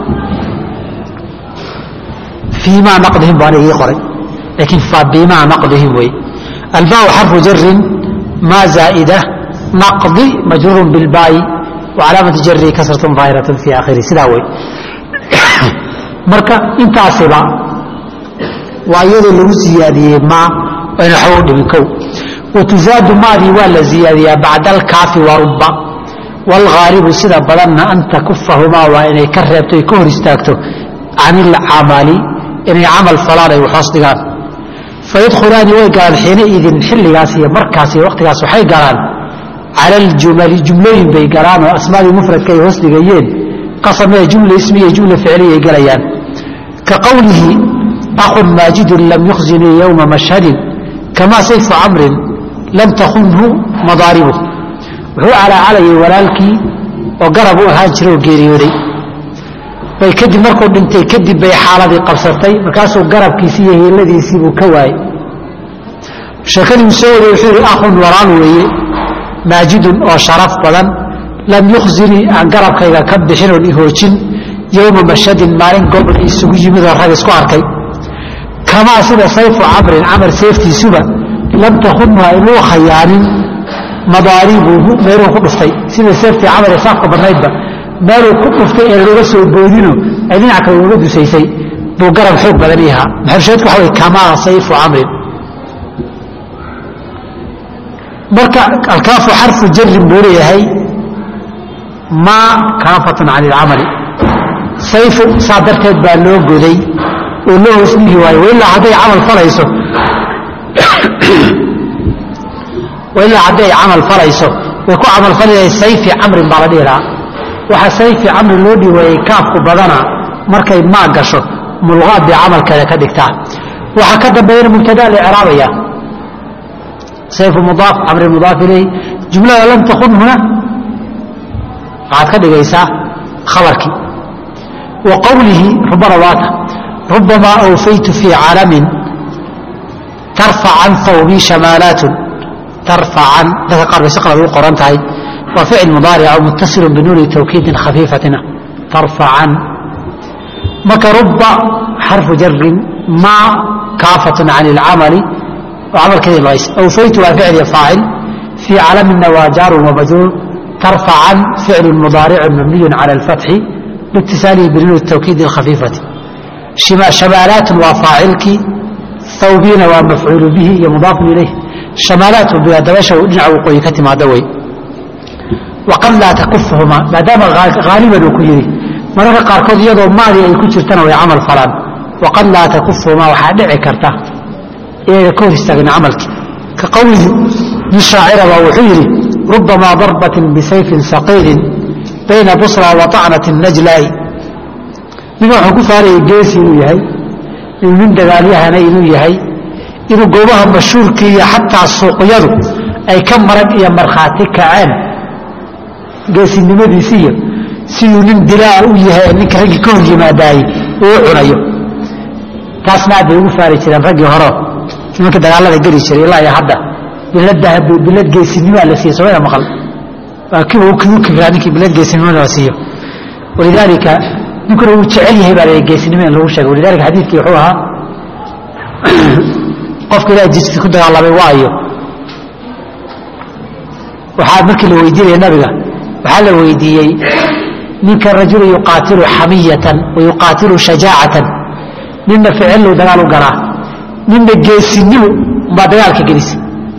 فيma نqdihim baan ii qoray lakiin fabima نqdihim wey albاء xarفu jari ma زاaئdة نqdi majruur bاlbاء وcalaamaةu jari kasraة ظaahiraة في akhiri sidaa wey marka intaasiba waa iyadoo lagu ziyaadiyey ma ayna waxba u dhimin kow watuzaadu maadii waa la ziyaadiyaa bacda alkaafi waruba wاlغaalibu sida badanna an takufahumaa waa inay ka reebto ay ka hor istaagto can اlcamali inay camal falaan ay waxhoos dhigaan fayadkhulaani way galaan xiinaidin xilligaas iyo markaas iyo waqtigaas waxay galaan cala aljumali jumlooyin bay galaan oo asmaadii mufradka ay hoos dhigayeen qasamee jumla ismiya jumla ficliya ay galayaan ka qowlihi akhun maajidun lam yukhzinii yowma mashhadin kamaa sayfu camrin lam takunhu madaaribu wuxuu calaacalayay walaalkii oo garab u ahaan jira oo geeriyooday bay kadib markuu dhintay kadib bay xaaladii qabsatay markaasuu garabkiisii iyo hiiladiisii buu ka waayey sheekadii soo waday wuxuu yidhi akhun walaal weeye maajidun oo sharaf badan lam yukhzinii aan garabkayga ka bixin oon ihoojin yowma mashadin maalin gobol isugu yimid oo rag isku arkay kamaa sida sayfu camrin camar seeftiisuba lam takunha inuu khayaanin madaaribuhu meeluu ku dhuftay sida seeftii camar ee saafka badnaydba meeluu ku dhuftay ee looga soo boodino ay dhinac kale uga dusaysay buu garab xoog badan ii ahaa maxalusheedku waxa way kamaa sayfu camrin marka alkaafu xarfu jarin buu leeyahay maa kaafatun can ilcamali sayfu saa darteed baa loo goday oo loo hoos dhigi waayo wailaa hadday camal falayso wailaa hadday camal falayso way ku camal falayahay sayfi camrin baa la dhihi lahaa waxaa sayfi camri loo dhiweeyey kaafku badana markay maa gasho mulqaad bay camalkeeda ka dhigtaa waxaa ka dambeeyana mubtadaa la icraabaya sayfu mudaaf camri mudaaf ilayh jumlada lam takun huna waxaad ka dhigaysaa khabarkii wa qowlihi rubana waata rubamaa awfaytu fii calamin tarfacan hawbii shamaalaatun tarfacan dadka qaar bay si qalad ugu qoran tahay waa ficil mudaaric oo muttasilun binuuni tawkiidin khafiifatina tarfacan marka ruba xarfu jarin ma kaafatun can اlcamali oo camalkeedii lays awfaytu waa ficil faacil fii calamina waa jaarun wamajruur tarfacan ficlu mudaaricu mabniyu cala اlfatxi liitisaalihi binuun tawkiidi اlkhafiifati shamaalaatun waa faacilkii thawbiina waa mafcuulu bihi iyo mudaafun ilayh shamaalaatu dabeesha dhinaca waqooyi ka timaada wey waqad laa takufuhuma maadaama haaliban uu ku yidhi mararka qaarkood iyadoo maadi ay ku jirtana way camal falaan waqad laa takufuhuma waxaa dhici karta inaga ka hor istaagin camalkii ka qowlihi nin shaacira baa wuxuu yidhi rubamaa darbatin bisayfin saqiilin bayna busra wa طacnati najlaa'i ninka wuxuu ku faarayay geesi inuu yahay inuu nin dagaalyahana inuu yahay inuu goobaha mashhuurkii iyo xataa suuqyadu ay ka marag iyo markhaati kaceen geesinimadiisiiyo siduu nin dilaa u yahay ninka raggii ka hor yimaadaayey uu cunayo taasna aad bay ugu faari jireen raggii horo nimanka dagaalada geli jiray ilaa iyo hadda biladaha bilad geesinimaa la siiye soomada maqal waa kiiba u kibraa ninkii bilad geesinimada la siiyo walidaalika ninkuna uu jecel yahay baa la geesinimo in lagu sheegay walidaalika xadiidkii wuxuu ahaa qofka ilaah jidki ku dagaalamay waayo waxaa markii la weydiinaya nabiga waxaa la weydiiyey ninka rajulu yuqaatilu xamiyatan wa yuqaatilu shajaacatan ninna ficillu dagaal u galaa ninna geesinimo baa dagaalka gelisa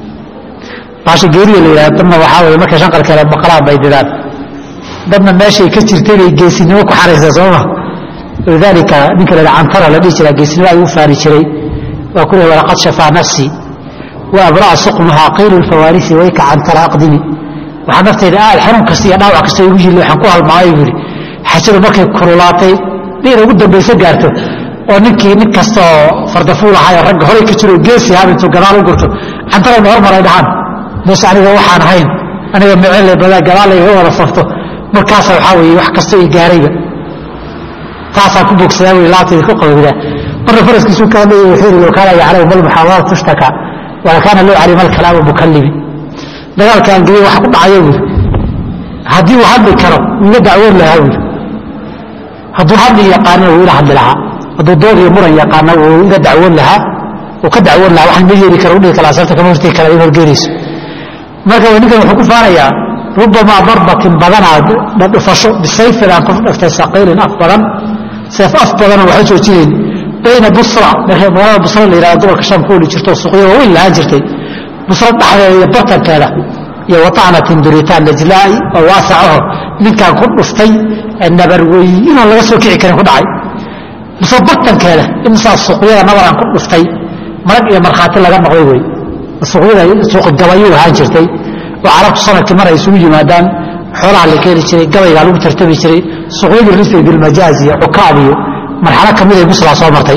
baasha geeriya la yidhahda dadna waxaa weye markay shanqalkeeda maqlaan bay didaan dadna meeshay ka jirta inay geesinimo ku xaraysa sooma walidaalika ninka la cantara la dhihi jiraa geesinimo ayuu faari jiray waa ku lehy walaqad shafaa nafsii wa abra'a suqmahaa qiilu lfawaarisi wayka cantara aqdimi waxaa naftayda aad xanuun kasta iyo dhaawac kasta igu yili waxaan ku halmaamay buu yidhi xajadu markay kululaatay dhiina ugu dambayso gaarto oo ninkii nin kasta oo fardafuul ahaayo ragga horay ka jiro geesi hab intuu gadaal u gurto cantarayna hormaray dhahaan meesha aniga waxaan ahayn aniga micele badaa gadaal layga wada safto markaasa waxaa weeye wax kasta i gaarayba taasaan ku bogsadaa wey laabtayda ku qabowdaa marna faraskiisuu ka hadlaya wuxuu yidhi low kaana yaclamu mal muxaawarat tushtaka wala kaana loo calima alkalaamu mukallimi dagaalkaan geliya waxa ku dhacaya buuri haddii uu hadli karo iga dacwoon lahaa buuri hadduu hadli yaqaanina wuu ila hadli lahaa hadduu dood iyo muran yaqaana wuu iga dacwoon lahaa uu ka dacwoon lahaa waxaan ma yeeli kara udhihi kala asarta kama hortegi kara in horgeynayso marka ninkan wuxuu ku faanayaa rubamaa darbatin badanaa dhufasho bisayfin aan ku dhaftay saqiilin af badan seef af badanoo waxa joojinayn bayna busra magaalada busra la yihahdo gobolka shaam ku oli jirto suuqyo waaweyn lahaan jirtay busra dhexdeeda iyo bartankeeda iyo watacnatin duritaan najlaa'i oo waasacaho ninkaan ku dhuftay nabarweyi inaan laga soo kici karin ku dhacay busra bartankeeda imisaa suuqyada nabaraan ku dhuftay marag iyo markhaati laga noqday wey suuqyada suuqi gabayuu ahaan jirtay oo carabtu sanadkii mar ay isugu yimaadaan xoolaha la keeni jiray gabaygaa lagu tartami jiray suuqyadii risay bilmajaaz iyo cukaab iyo marxalo ka miday busraa soo martay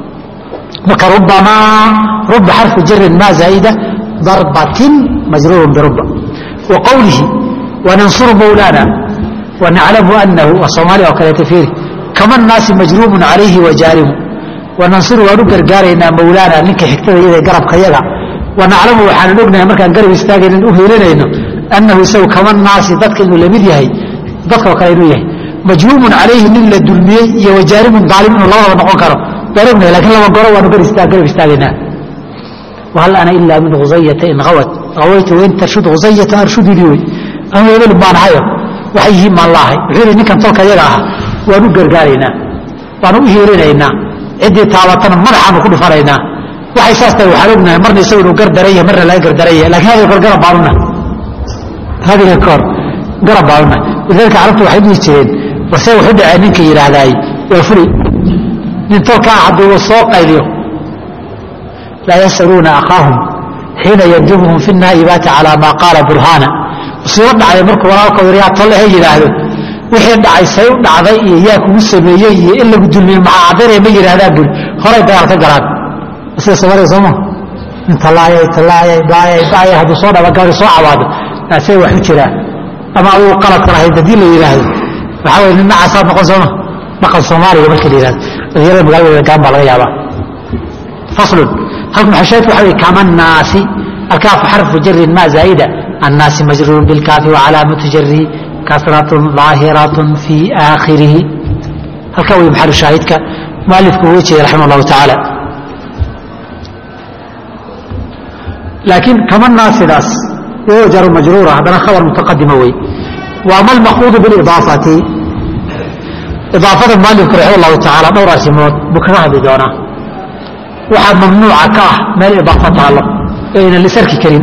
marka rubamaa ruba xarfu jarin maa zaa'ida darbatin majruurun biruba wa qowlihi wanansuru mawlaana wanaclamu anahu waa soomaaliya oo kaleeta fiiri kama naasi majruumun calayhi wajaarimu wanansuru waan u gargaaraynaa mawlaana ninka xigtada iyada garabka yaga wanaclamu waxaanan ognahay markaan garab istaagaynan u heelinayno annahu isagu kama naasi dadka inuu lamid yahay dadkao kale inuu yahay majruumun calayhi nin la dulmiyey iyo wajaarimun daalim inuu labadaba noqon karo waan ognahay lakin laba goro waanu garab istaagaynaa wahal ana ilaa min khusayata in awat awaytu wain tarshud khusayata arshudidii wey anu hebel baan ahayo waxay yihiin baan laahay wuxuu yidhi ninkan tolka yaga aha waan u gargaaraynaa waanu u heelinaynaa ciddii taabatana madaxaanu ku dhufanaynaa waxay saas tahay waxaan ognahay marna isagu inuu gardaran yahay marna laga gardaran yahay lakin hadiga kor garab baanuna hadiga kor garab baanuna walidalika carabtu waxay dhihi jireen warse wuxu dhacee ninka yidhaahdaay waa fuli nin tolkaa hadduu soo qayliyo laa yasaluuna akhaahum xiina yandibuhum fi naa'ibaati calaa maa qaala burhaana musiibo dhacday markuu walaalka waryaa tolle he yidhaahdo wixii dhacay say u dhacday iyo yaa kugu sameeyey iyo in lagu dulmiyey maxaa caddaynaya ma yidhahdaan buri horay dagaal ka galaan sida soomaliya sooma nin tallaayay tallaayay baayay baayay hadduu soo dhaba gabadhi soo cabaado naasee wax u jiraa ama adigu qaladka lahayd haddii la yidhaahdo waxaa weye nin nacaasaad noqon sooma dhaqan soomaaliga markii la yidhahdo dhalinyarada magaalada gaan baa laga yaabaa faslun halkan maxashaydku waxa weye kama naasi alkaafu xarfu jarin maa zaa'ida annaasi majruurun bilkaafi wacalaamatu jarihi kasratun ظaahiratun fii aakhirihi halkaa wey maxalu shaahidka mualifku uga jeeda raximah allahu tacaala laakiin kama naasidaas wao jaru majruura haddana khabar mutaqadima wey wa ama almaquudu bilidaafati idaafada mualifku raximah allahu tacaala dhowr arrimood buu kaga hadli doonaa waxaa mamnuuca ka ah meel idaafo taallo ee aynan lisarki karin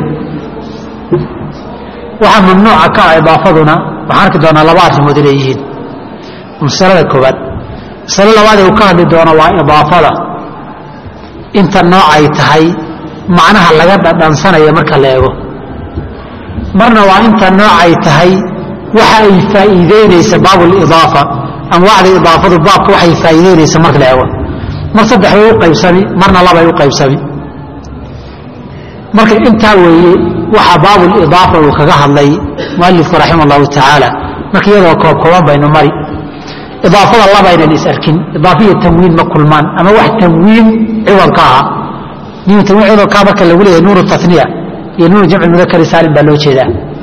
waxaa mamnuuca ka ah idaafaduna waxaan arki doonaa laba arrimood inay yihiin masalada koowaad masalo labaad ee uu ka hadli doono waa idaafada inta noocay tahay macnaha laga dhadhansanaya marka la eego marna waa inta noocay tahay waxa ay faa'iideynaysa baabulidaafa anwaacda idaafadu baabka waxay faa'iideynaysa marka la eego mar saddex way u qaybsami marna labay u qaybsami marka intaa weeye waxa baabulidaafa uu kaga hadlay mualifku raximah allahu tacaala marka iyadoo koob kooban baynu mari idaafada labaynan is arkin idaafiya tanwiin ma kulmaan ama wax tanwiin ciwadka ahaa nin tanwiin ciwadkaa marka lagu leeyahay nuuru taniya iyo nuuru jamci mudakari saalim baa loo jeedaa